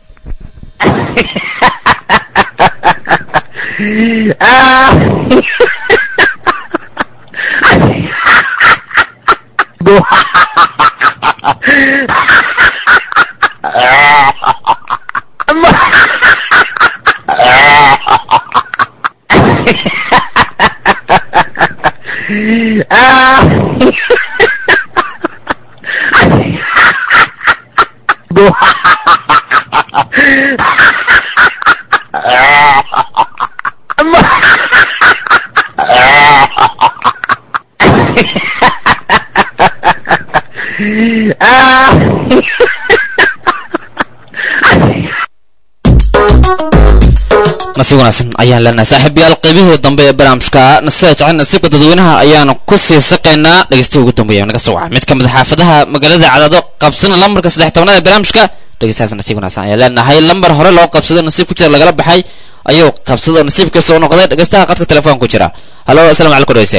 nasiib wanaagsan ayaan leenahay saaxiibayaal qaybihii dambe ee barnaamijka nasiib jecel nasiibka dadweynaha ayaanu ku sii saqaynaa dhegeystaha ugu dambeeya naga soo waca mid ka mid a xaafadaha magaalada cadaado qabsana lambarka saddex tobnada ee barnaamijka dhegeystahaas nasiib wanaagsan ayaan leenahay lambar hore loo qabsado nasiib ku jira lagala baxay ayuu qabsado nasiibka soo noqday dhegeystaha qadka telefoon ku jira halo asalamu calaykum dhegeyste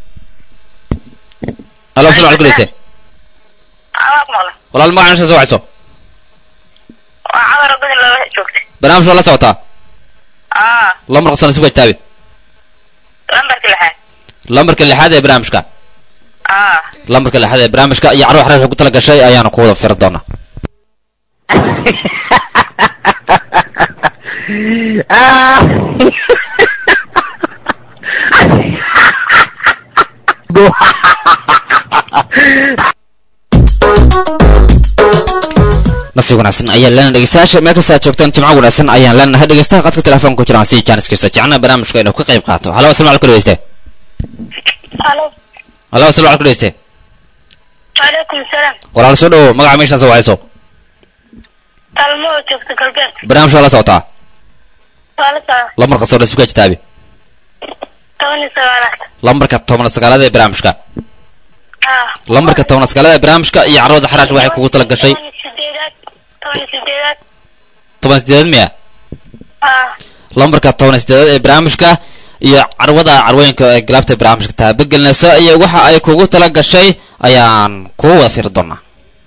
halo asalamu calaykum dhegeyste aa waa ku maqla walaal magaca meesha soo wacayso waa cadar gudi lala joogtay barnaamij waa la socotaa aa lambar qasoo nasiibka jitaabi lambarka lixaad lambarka lixaad ee barnaamijka aa lambarka lixaad ee barnaamijka iyo carruur xaraasha ku tala gashay ayaanu ku wada firi doonaa nasiib wanaagsan ayaan leenahay dhegeystayaasha meel kasta aad joogtaan jimco wanaagsan ayaan leenahay dhegeystaha qadka telefoonka ku jiraan si jaanis kasta jecna barnaamijka inuu ka qayb qaato halo asalamu calaykum dhegeyste halo halo asalamu calaykum dhegeyste calaykum salaam walaal soo dhawo magaca meeshaan soo wacayso talmo oo joogta galbeed barnaamij waa la socotaa waa la socdaa lambar qasoo nasiibka jitaabi toban iyo sagaalaad lambarka toban sagaalaad ee barnaamijka aa lambarka toban sagaalaad ee barnaamijka iyo carwada xaraash waxay kugu tala gashay toban iyo sideedaad toban iyo sideedaad toban sideed miya aa lambarka toban sideedaad ee barnaamijka iyo carwada carwooyinka ee galaabta barnaamijka taabagelinaysa iyo waxa ay kugu tala gashay ayaan kuwa wada fiiri doonaa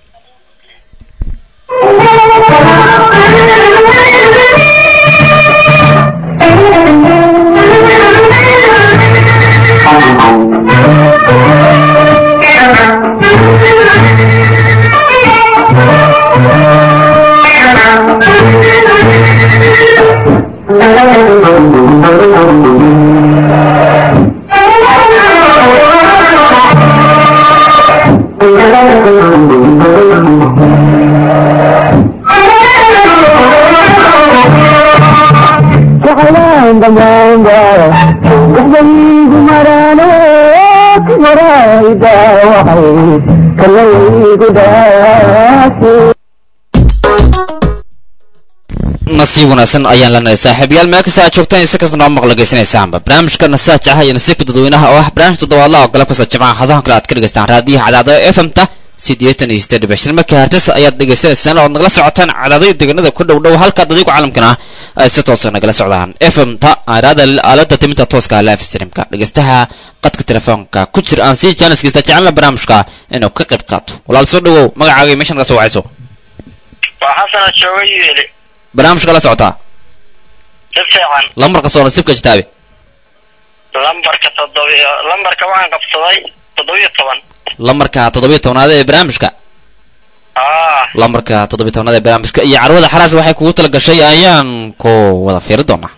nasiib wanaagsan ayaan leenahay saaxiibayaal meel kasta aad joogtaan si kasta noo maqla geysanaysaanba barnaamijka nasaajaha iyo nasiibka dadweynaha oo ah barnaamij toddobaadla oo galab kasta jimcaha hadahan kale aad ka dhegaystaan raadiyaha cadaado f m ta siddeetan iyo siddeed dhibic shan marka hartis ayaad dhegaysanaysaan ood nagala socotaan cadaadada deegaanada ku dhow dhow halka dadigu caalamkana ay si toosa nagala socdaan f m ta aaraada aalada timinta tooska live streamka dhegaystaha qadka telefoonka ku jira aan sii jaaniskiisa jecelna barnaamijka inuu ka qayb qaato walaal soo dhawow magacaaga iyo meeshan naga soo wacayso waa xasana jooga yeeli barnaamijka la socotaa si fiican lambarka soo nasiibka jitaabe lambarka toddobiyo lambarka waxaan qabsaday toddobiyo toban lambarka toddobiyo tobnaad ee barnaamijka aa lambarka toddobiyo tobnaad ee barnaamijka iyo carwada xaraash waxay kugu tala gashay ayaan ku wada fiiri doonaa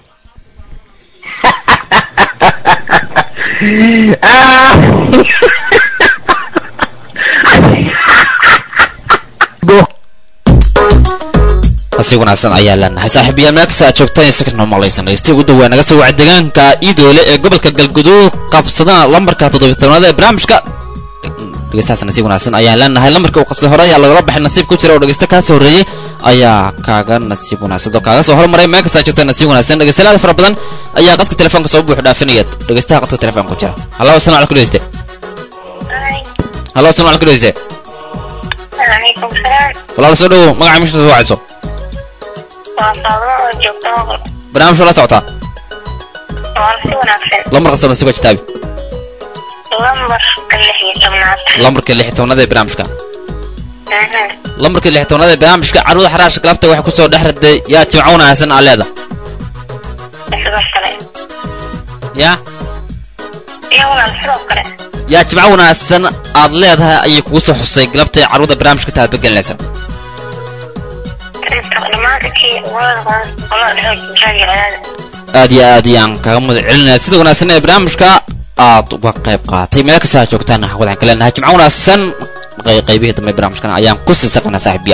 si wanaagsan ayaa leenahay saaxiibayaal meel kasta aad joogtaan si kasnoo maqlaysan dhegeystiga ugu dhawaa naga soo waca deegaanka iidoole ee gobolka galguduud qabsadana lambarka toddobiyo tobnaad ee barnaamijka dhegeystahaas nasiib wanaagsan ayaan leenahay lambarka uu qabsaday hore ayaa lagala baxay nasiib ku jira oo dhegeysta kaa soo horreeyey ayaa kaaga nasiib wanaagsan oo kaaga soo hormaray meel kasta aad joogtaan nasiib wanaagsan dhegeystayaal fara badan ayaa qadka telefoonka soo buux dhaafinaya dhegeystaha qadka telefoonka ku jira hallo asalamu calaykum dhegeyste hallo asalamu calaykum dhegeyste Waalaikum salaam. walaal soo dhawow magaca meesha soo wacayso Waa Faadimo oo joogta Moqol. barnaamijka la socotaa Waa si wanaagsan. lambarka soo nasiibka jitaabe Lambarka lix iyo tobnaad. lambarka lix iyo tobnaad ee barnaamijka Mhm. lambarka lix iyo tobnaad ee barnaamijka carruurda xaraasha galabta waxay kusoo dhex riday yaa jimco wanaagsan aa leeda Sidoo kale. ya Iyo walaal sidoo kale. yaa jimco wanaagsan aad leedahay ayay kugu soo xusay galabta ee carruurda barnaamijka taabagelinaysa Inta dhammaantii walaal walaal xoojiga ayaa aad iyo aad ayaan kaga mudan celinaya sida wanaagsan ee barnaamijka aad uga qayb qaatay meel kasta aad joogtaan waxaan ka leenahay jimco wanaagsan qey- qaybihii dambe barnaamijkan ayaan ku sii saqanaa saaxiibiya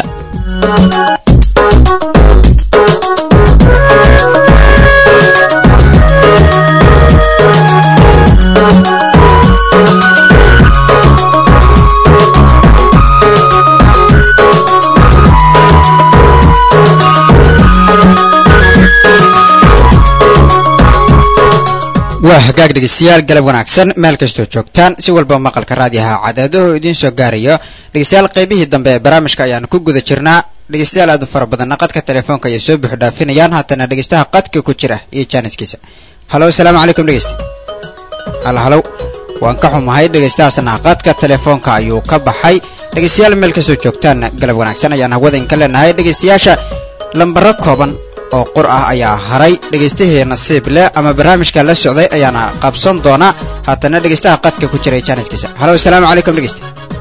waa hagaag dhegeystayaal galab wanaagsan meel kastoo joogtaan si walba maqalka raadiyaha cadaadaho idiin soo gaarayo dhegeystayaal qaybihii dambe ee barnaamijka ayaan ku guda jirnaa dhegeystayaal aad u fara badanna qadka telefoonka ayay soo buux dhaafinayaan haatana dhegeystaha qadka ku jira iyo jaaniskiisa halo asalaamu calaykum dhegeysta halo halow waan ka xumahay dhegeystahaasna qadka telefoonka ayuu ka baxay dhegeystayaal meel kastoo joogtaan galab wanaagsan ayaan hawada inka leenahay dhegeystayaasha lambaro kooban oo qur ah ayaa haray dhegeystahii nasiib leh ama barnaamijka la socday ayaana qabsan doona haatana dhegeystaha qadka ku jiray jaaniskiisa halo asalaamu calaykum dhegeysta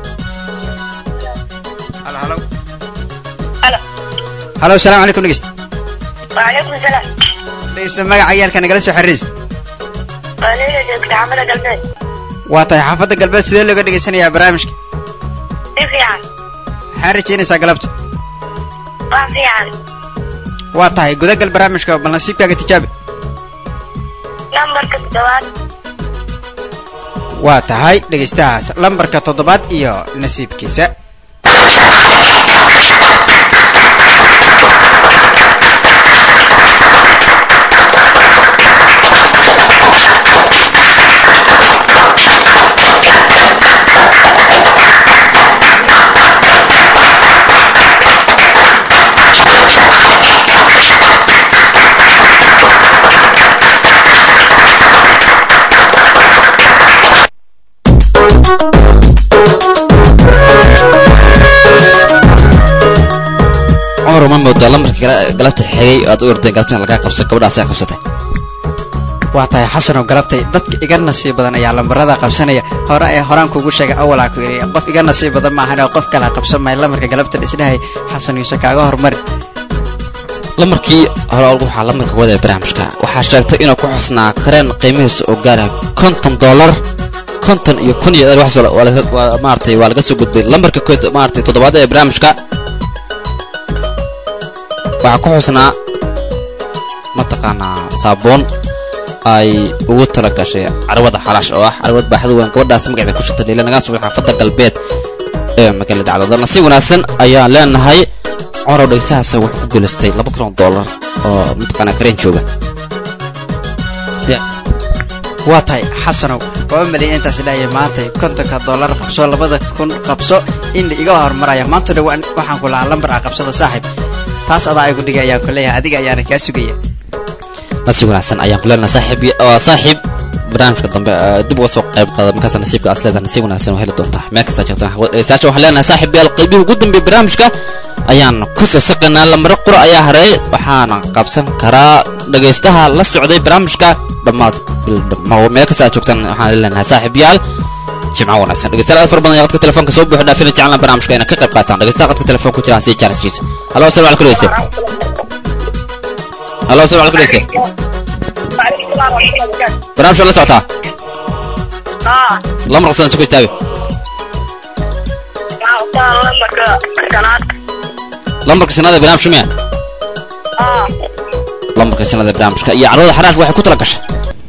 halo halo Halo. halo asalaamu calaykum dhegeysta Waalaikum salaam. dhegeysta magaca ciyaalka nagala soo xiriiraysa Waa Leila joogta xaafada galbeed. waa tahay xaafadda galbeed sidee looga dhegeysanayaa barnaamijka Si fiican. maxaa rajaynaysaa galabta Waa fiican. waa tahay gudagal barnaamijka bal nasiibkaaga tijaabi Lambarka toddobaad. waa tahay dhegeystahaas lambarka toddobaad iyo nasiibkiisa ma moodaa lambarka gala- galabta xigay aad u ordeen galabta in lagaa qabso gabadhaas ay qabsatay waa tahay xasanoo galabtay dadka iga nasiib badan ayaa lambarada qabsanaya hore ee horaan kugu sheegay awalaa ku yidhi qof iga nasiib badan maahan oo qof kala qabsan maayo lamarka galabta dhisdhahay xasan yuuse kaaga hormari lamarkii hore waxaa lamarka wada ee barnaamijka waxaa sheegtay inuu ku xusnaa kareen qiimihiisa oo gaaraya konton dollar konton iyo kun iyo wax waa laga- waa maaragtay waa laga soo gudbay lambarka kood maaragtay toddobaad ee barnaamijka waxaa ku xusnaa mataqaanaa saabuun ay ugu tala gashay carwada xalaash oo ah carwad baaxad weyn gabadhaas magaceeda ku shirtay leila nagaa subax xaafadda galbeed ee magaalada cadaadad nasiib wanaagsan ayaan leenahay corow dhegtahaas wuxuu ku guulaystay laba kun oo dollar oo mataqaanaa kareen jooga waa tahay xasanow waa u maleyn intaas dhahaya maanta kontonka dollar qabso labada kun qabso in iga hormaraya maanta dha waxaan ku lahaa lambar ah qabsada saaxiib taas adaa igu dhigay ayaan ku leeyahay adiga ayaana kaa sugaya nasiib wanaagsan ayaan ku leenahay saaxiib waa saaxiib barnaamijka dambe ee dib uga soo qayb qaada markaas nasiibka aad leedahay nasiib wanaagsan waa heli doontaa meel kasta jirta dhegeystayaasha waxaan leenahay saaxiib yaal qaybihii ugu dambeeyay barnaamijka ayaan ku soo saqaynaa lamaro qura ayaa hareey waxaana qabsan karaa dhegaystaha la socday barnaamijka dhammaad bil dhammo meel kasta aad joogtaan waxaan leenahay saaxiib yaal jimco wanaagsan dhegeystayaal aad fara badan ayaa qadka telefoonka soo buuxi dhaafina jeclaan barnaamijka inay ka qayb qaataan dhegeystaha qadka telefoon ku jiraan si jaaniskiisa halo asalamu calaykum dhegeyste halo asalamu calaykum dhegeyste barnaamijka la socotaa haa lamar qasan isku istaaga waxaa qabtaa lambarka shanaad lambarka shanaad ee barnaamijka miya haa lambarka shanaad ee barnaamijka iyo carwada xaraash waxay ku tala gashay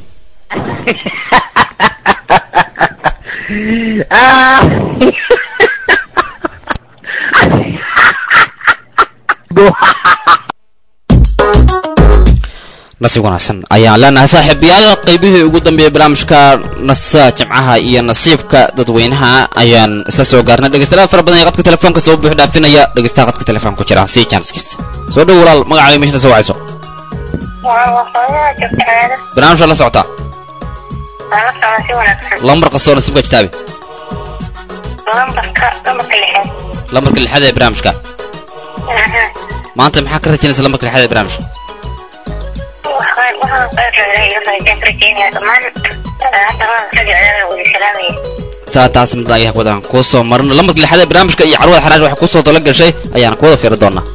nasiib wanaagsan ayaan leenahay saaxiibayaal qaybihii ugu dambeeyay barnaamijka nasa jimcaha iyo nasiibka dadweynaha ayaan isla soo gaarnay dhegeystayaal fara badan ee qadka telefoonka soo buux dhaafinaya dhegeystaha qadka telefoonka ku jira si janskiisa soo dhow walaal magacaaga meeshana soo wacayso waa waqooyiga joogta magaalada barnaamijka la socotaa waa la socda si wanaagsan lambar kastoo nasiibka kitaabi lambarka lambarka lixaad lambarka lixaad ee barnaamijka aha maanta maxaa ka rajaynaysa lambarka lixaad ee barnaamijka waxaan waxaan qeyrreeray iyo rajayn rajaynaya dhammaan haddana ragicada wada salaamaya saa taas mid ayaa wadaan kuu soo marno lambarka lixaad ee barnaamijka iyo carwada xaraash waxay kusoo tala gashay ayaan ku wada fiiri doonaa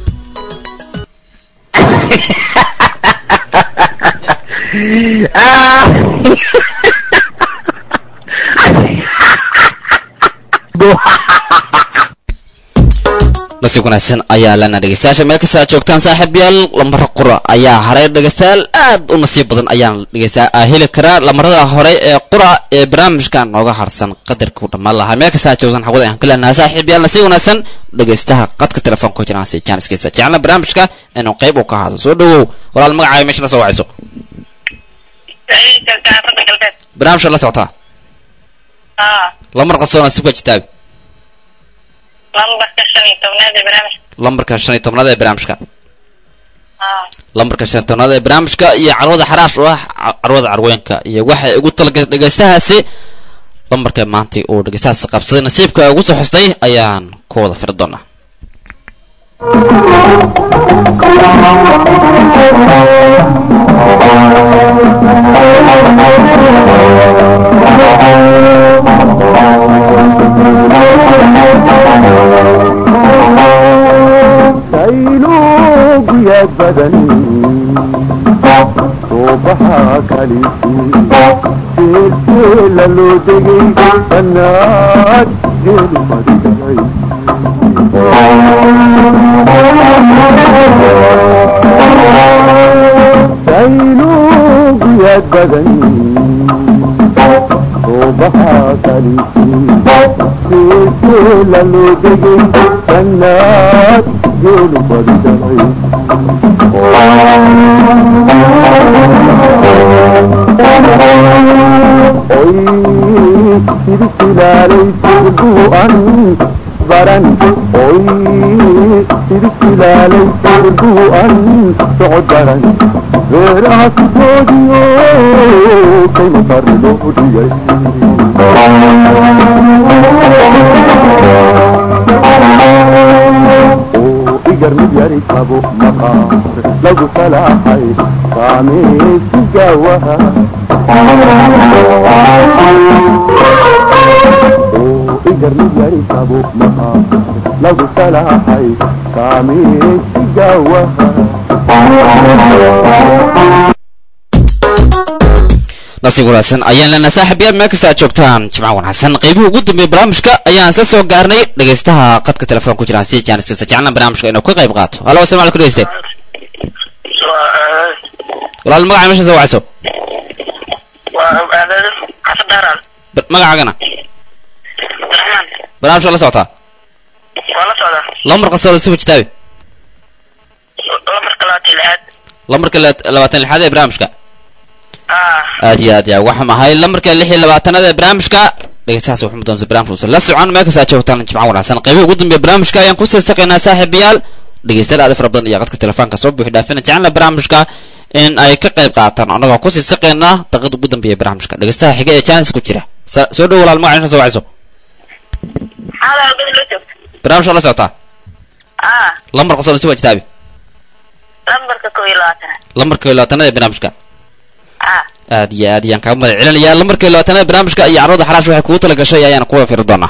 nasiib wanaagsan ayaa lana dhegeystayaasha meel kasta aad joogtaan saaxiibayaal lamaro qura ayaa haray dhegeystayaal aad u nasiib badan ayaan dhegeysta aa heli karaa lamarada hore ee qura ee barnaamijka nooga harsan qadarkuu dhammaan lahaa meel kasta aad joogtaan xawada ayaan ka leenahay saaxiibayaal nasiib wanaagsan dhegeystaha qadka telefoonka ku jiraan si jaaniskiisa jecelna barnaamijka inuu qayb uu ka ahaado soo dhawow walaal magacaaga meesha la soo wacayso joogta xaafadda galbeed barnaamijka la socotaa haa lamar qasoo nasiibka jitaabi lambarka shan iyo tobnaad ee barnaamijka lambarka shan iyo tobnaad ee barnaamijka haa lambarka shan iyo tobnaad ee barnaamijka iyo carwada xaraash oo ah ca- carwada carweenka iyo waxay ugu talagashay dhegeystahaasi lambarka maanta uu dhegeystahaasi qabsaday nasiibka ugu soo xustay ayaan ku wada firi doonaa sayluuguyad badan suubaxa kalisii jeeljeela loo degay bannaad jeelu madgalay sayluuguyad badan suubaxa kalisii jeeljeela loo degay bannaad jeelu madgalay oy silsilaalay sirdu'an baran oy silsilaalay sirdu'an socod baran beeraha sidoodiyo kayma farri loo dhigay oo igar mid yari ka rabo maqaar lagu salaaxay saameesigawaha oo igarnigari rabo maqaar lagu salaaxay saameesigawaha nasiib wanaagsan ayaan leenahay saaxiibayaal meel kasta aad joogtaan jimca wanaagsan qeybuhu ugu dambeeyay barnaamijka ayaan isla soo gaarnay dhegaystaha qadka telefoon ku jiraan si jaaniskiisa jecelna barnaamijka inuu ka qayb qaato halo asalamu alaikum dhegeyste walaal magaca meesha soo wacayso xasan daaraan Ba- magacaagana abdiraxmaan barnaamijka la socotaa waa la socdaa lambar qasoo sifa kitaabi lamarka labaatan lixaad lambarka la- labaatan lixaad ee barnaamijka ah aad iyo aad ya waxaa mahay lambarka lix iyo labaatanaad ee barnaamijka dhegeystahaas wuxuu mudoonsa barnaamijka la socon meel kasta aad joogtaan jimca wanaagsan qeybihi ugu dambeeya barnaamijka ayaan ku siisaqaynaa saaxiibayaal dhegeystayaal aad fara badan iyo qadka telefoonka soo buuxi dhaafina jecelna barnaamijka in ay ka qayb qaataan annagoo ku siisaqaynaa daqiiqda ugu dambeeya barnaamijka dhegeystaha xiga ee jaanis ku jira Sa- soo dhow walaal magaca soo wacayso Halo, gud la joogto. barnaamijka la socotaa Ah, lambar qasoo si wajitaabi lambarka koob iyo labaatanaad. lambarka iyo labaatanaad ee barnaamijka Ah, aad iyo aad ayaan kaaga mahad celinayaa lambarka iyo labaatanaad ee barnaamijka iyo carruurda xaraash waxay kugu tala gashay ayaan kuwa firi doonaa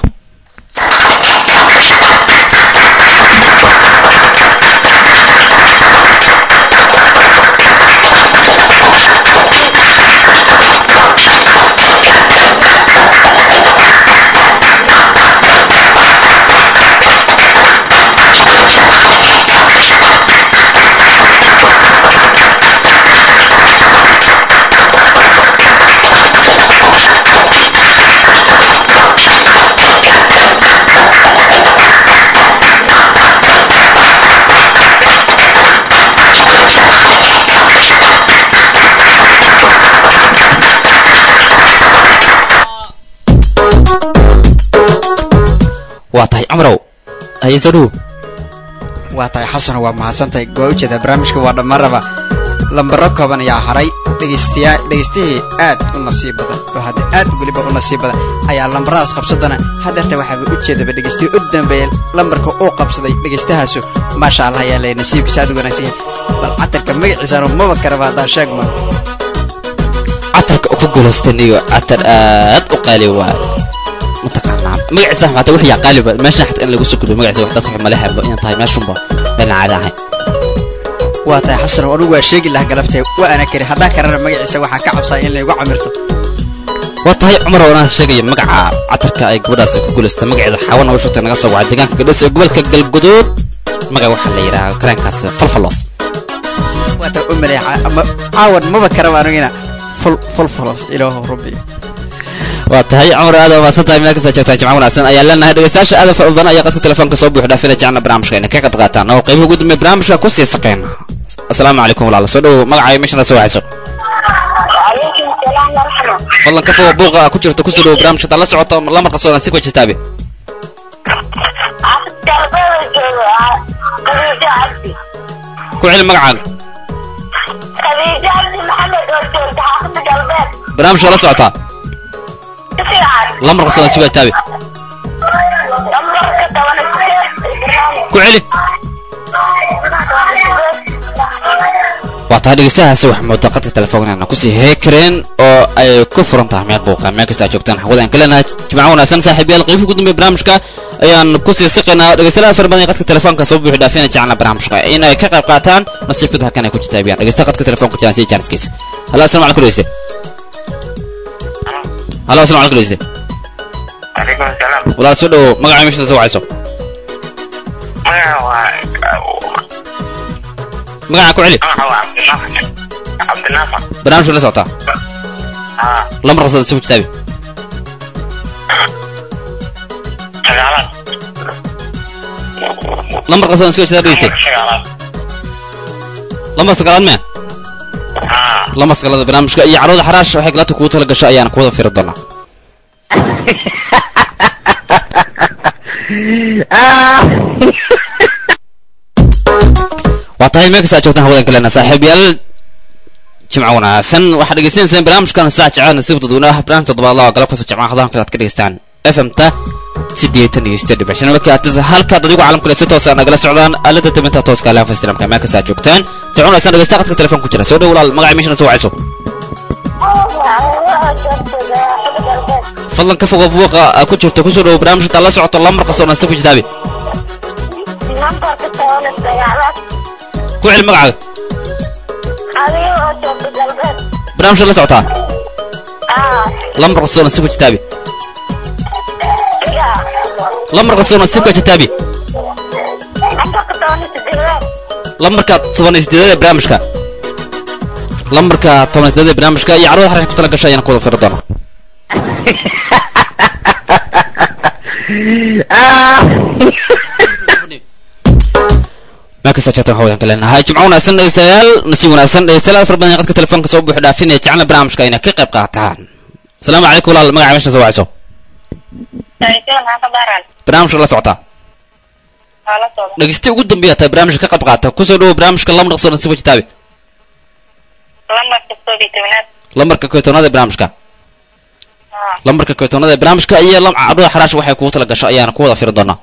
waa tahay cumrow haye soo dhow waa tahay xasan waa mahadsantahay waa ujeedaa barnaamijka waa dhammaanraba lambaro kooban ayaa haray dhegaystayaa dhegaystihii aad u nasiib badan oo hadda aad weliba u nasiib badan ayaa lambaradaas qabsadana haddeerta waxaaba ujeedaba dhegaystihi u dambeeya lambarka uu qabsaday dhegaystahaasu maasha allah ayaa leeyahay nasiibkiisa aad u wanaagsan yahay bal catarka magaciisana maba karaba haddaan sheegma catarka ku guulaystan iyo catar aad u qaali waa mataqaanaa magaciisa xataa wixii yaa qaaliba meeshan xataa in lagu soo gudbiyo magaciisa wax dadka wax mala habo inaan tahay meeshunba meelna caadi ahayn waa tahay xasan oo anigu waa sheegi lahaa galabtee waa ana kari haddaan karana magaciisa waxaan ka cabsaa in laygu camirto waa tahay cumar wanaan sheegaya magaca catarka ay gabadhaas ku guulaystay magaceeda xawana u shugtay naga soo wacay deegaanka gadhis ee gobolka galguduud magaca waxaa la yidhahaa kareenkaas falfalos waa tahay u maleexa ama caawan maba karaba anigina ful fulfulos ilaahu rabbi waa tahay cumar aad umaasan tahay meel kasta joogtaa jimca wanaagsan ayaan leenahay dhegeystayaasha aad u fara badan ayaa qadka telefoonka soo buuxi dhaafina jecelna barnaamijka inay ka qayb qaataan oo qeybihi ugu dambeeya barnaamijka ku sii saqeyna asalaamu calaykum walaala soo dhowo magacaayo meeshana soo wacayso Waalaikum salaam warahmah. fadlan ka fogo buuqa ku jirta kusoo dhowo barnaamijka taa la socoto lamarka soodan si wajitaabe Afdalbada joogo, ah, Khadija Cabdi. ku celi magacaaga Khadija Cabdi Maxamed oo joogta xaafadda galbeed. barnaamijka la socotaa Si fiican. lamarka soodan si wajitaabe Lambarka toban iyo sideed, Ibraahim. ku celi waa tahay dhegeystahaasi wax moodaa qadka telefoonkeena kusii heekareen oo ay ku furan tahay meel buuqa meel kasta aad joogtaan hawada aan ka leenahay jimco wanaagsan saaxiibayaal qeybihi ugu dambeeya barnaamijka ayaan kusii siqaynaa dhegeystayaal fara badan ee qadka telefoonka soo buuxi dhaafina jecelna barnaamijka inay ka qayb qaataan nasiibkooda halkan ay ku jitaabiyaan dhegeystaha qadka telefoonka jiraan sida jaaniskiisa halo asalamu calaykum dhegeyste halo asalamu calaykum dhegeyste calaykum asalaam walaal soo dhowo magaca meesha soo wacayso magaca waa magaca ku celi magaca waa cabdinaafac cabdinaafac barnaamijka la socotaa haa lambarka soo si wajitaabi sagaalaad lambarka soo si wajitaabi dhegeyste sagaalaad lambar sagaalaad mea haa lama sagalada barnaamijka iyo carruurda xaraash waxay galabta kugu tala gasho ayaan kuwada firi doonaa waa tahay meel kasta aad joogtaan hawadan kalena saaxiibayaal jimco wanaagsan waxaad dhegeysanaysaan barnaamijkan saac jecel nasiib dadweynaha barnaamij toddobaad laba galab kasta jimcaha hadahan kale aad ka dhegeystaan fm-ta siddeetan iyo siddeed dhibic shan markaad halkaad adigu caalamka le si toosa nagala socdaan aalada dabinta tooska alaha fastramka meel kasta aad joogtaan soconaysaan dhegeysta qadka telefoon ku jira soo dhow walaal magacay meeshana soo wacayso fadlan ka fogo buuqa aa ku jirto kusoo dhowo barnaamij intaad la socoto lambar qasoo nasiib ku jitaabi nambarka toban sagaalaad ku celi magacaaga adiga oo joogta galbeed barnaamijka la socotaa aa lambar qasoo nasiib ku jitaabi iga lambar qasoo nasiibka jitaabi nambarka toban sideedaad lambarka toban iyo sideedad ee barnaamijka lambarka toban iyo sideedad ee barnaamijka iyo carruurda xarash ku tala gasha ayaan ku wada firi doonaa meel kasta jeertan waxaa wadan ka leenahay jimco wanaagsan dhegeystayaal nasiib wanaagsan dhegeystayaal aad fara badan qadka telefoonka soo buuxi dhaafinaya jecelna barnaamijka inay ka qayb qaataan asalaamu calaykum walaal magaca meesha soo wacayso saytuun haka baran barnaamijka la socotaa waa la socda dhegeysti ugu dambeeya tahay barnaamijka ka qayb qaata kusoo dhawo barnaamijka lambar qasoo nasiib jitaabi lambarka koob iyo tobanaad lambarka koytoonaad ee barnaamijka aa lambarka koytoonaad ee barnaamijka iyo lam- carruurda xaraash waxay kugu tala gasho ayaana ku wada firi doonaa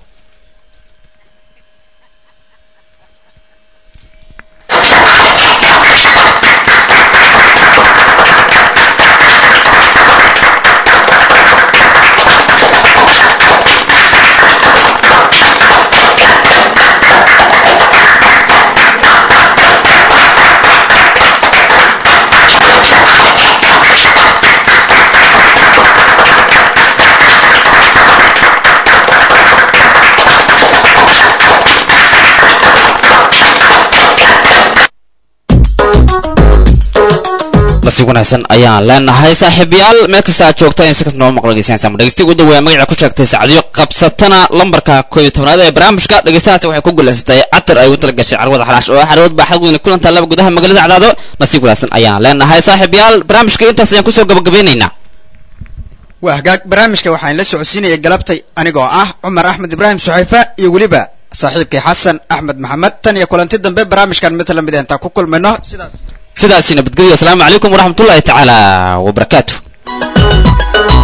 nasiib wanaagsan ayaan leenahay saaxiibayaal meel kasta aad joogta in si kasta noo maqlo dhegeysanaysaa dhegeystiga ugu dhaweeya magaca ku sheegtay sacdiyo qabsatana lambarka koob iyo tobnaad ee barnaamijka dhegeystahaasi waxay ku guulaysatay catar ay ugu tala gashay carwada xaraash oo ah xarwad baaxad weyne kulantaa laba gudaha magaalada cadaado nasiib wanaagsan ayaan leenahay saaxiibayaal barnaamijka intaas ayaan kusoo gabagabeynaynaa waa hagaag barnaamijka waxaan la socodsiinaya galabtay anigoo ah cumar axmed ibraahim suxayfa iyo weliba saaxiibkay xasan axmed maxamed tan iyo kulanti dambe barnaamijkan mid lamid ah intaan ku kulmayno sidaas sidaasi nabadgelyo asalaamu calaykum waraxmatullaahi tacaala wabarakaatu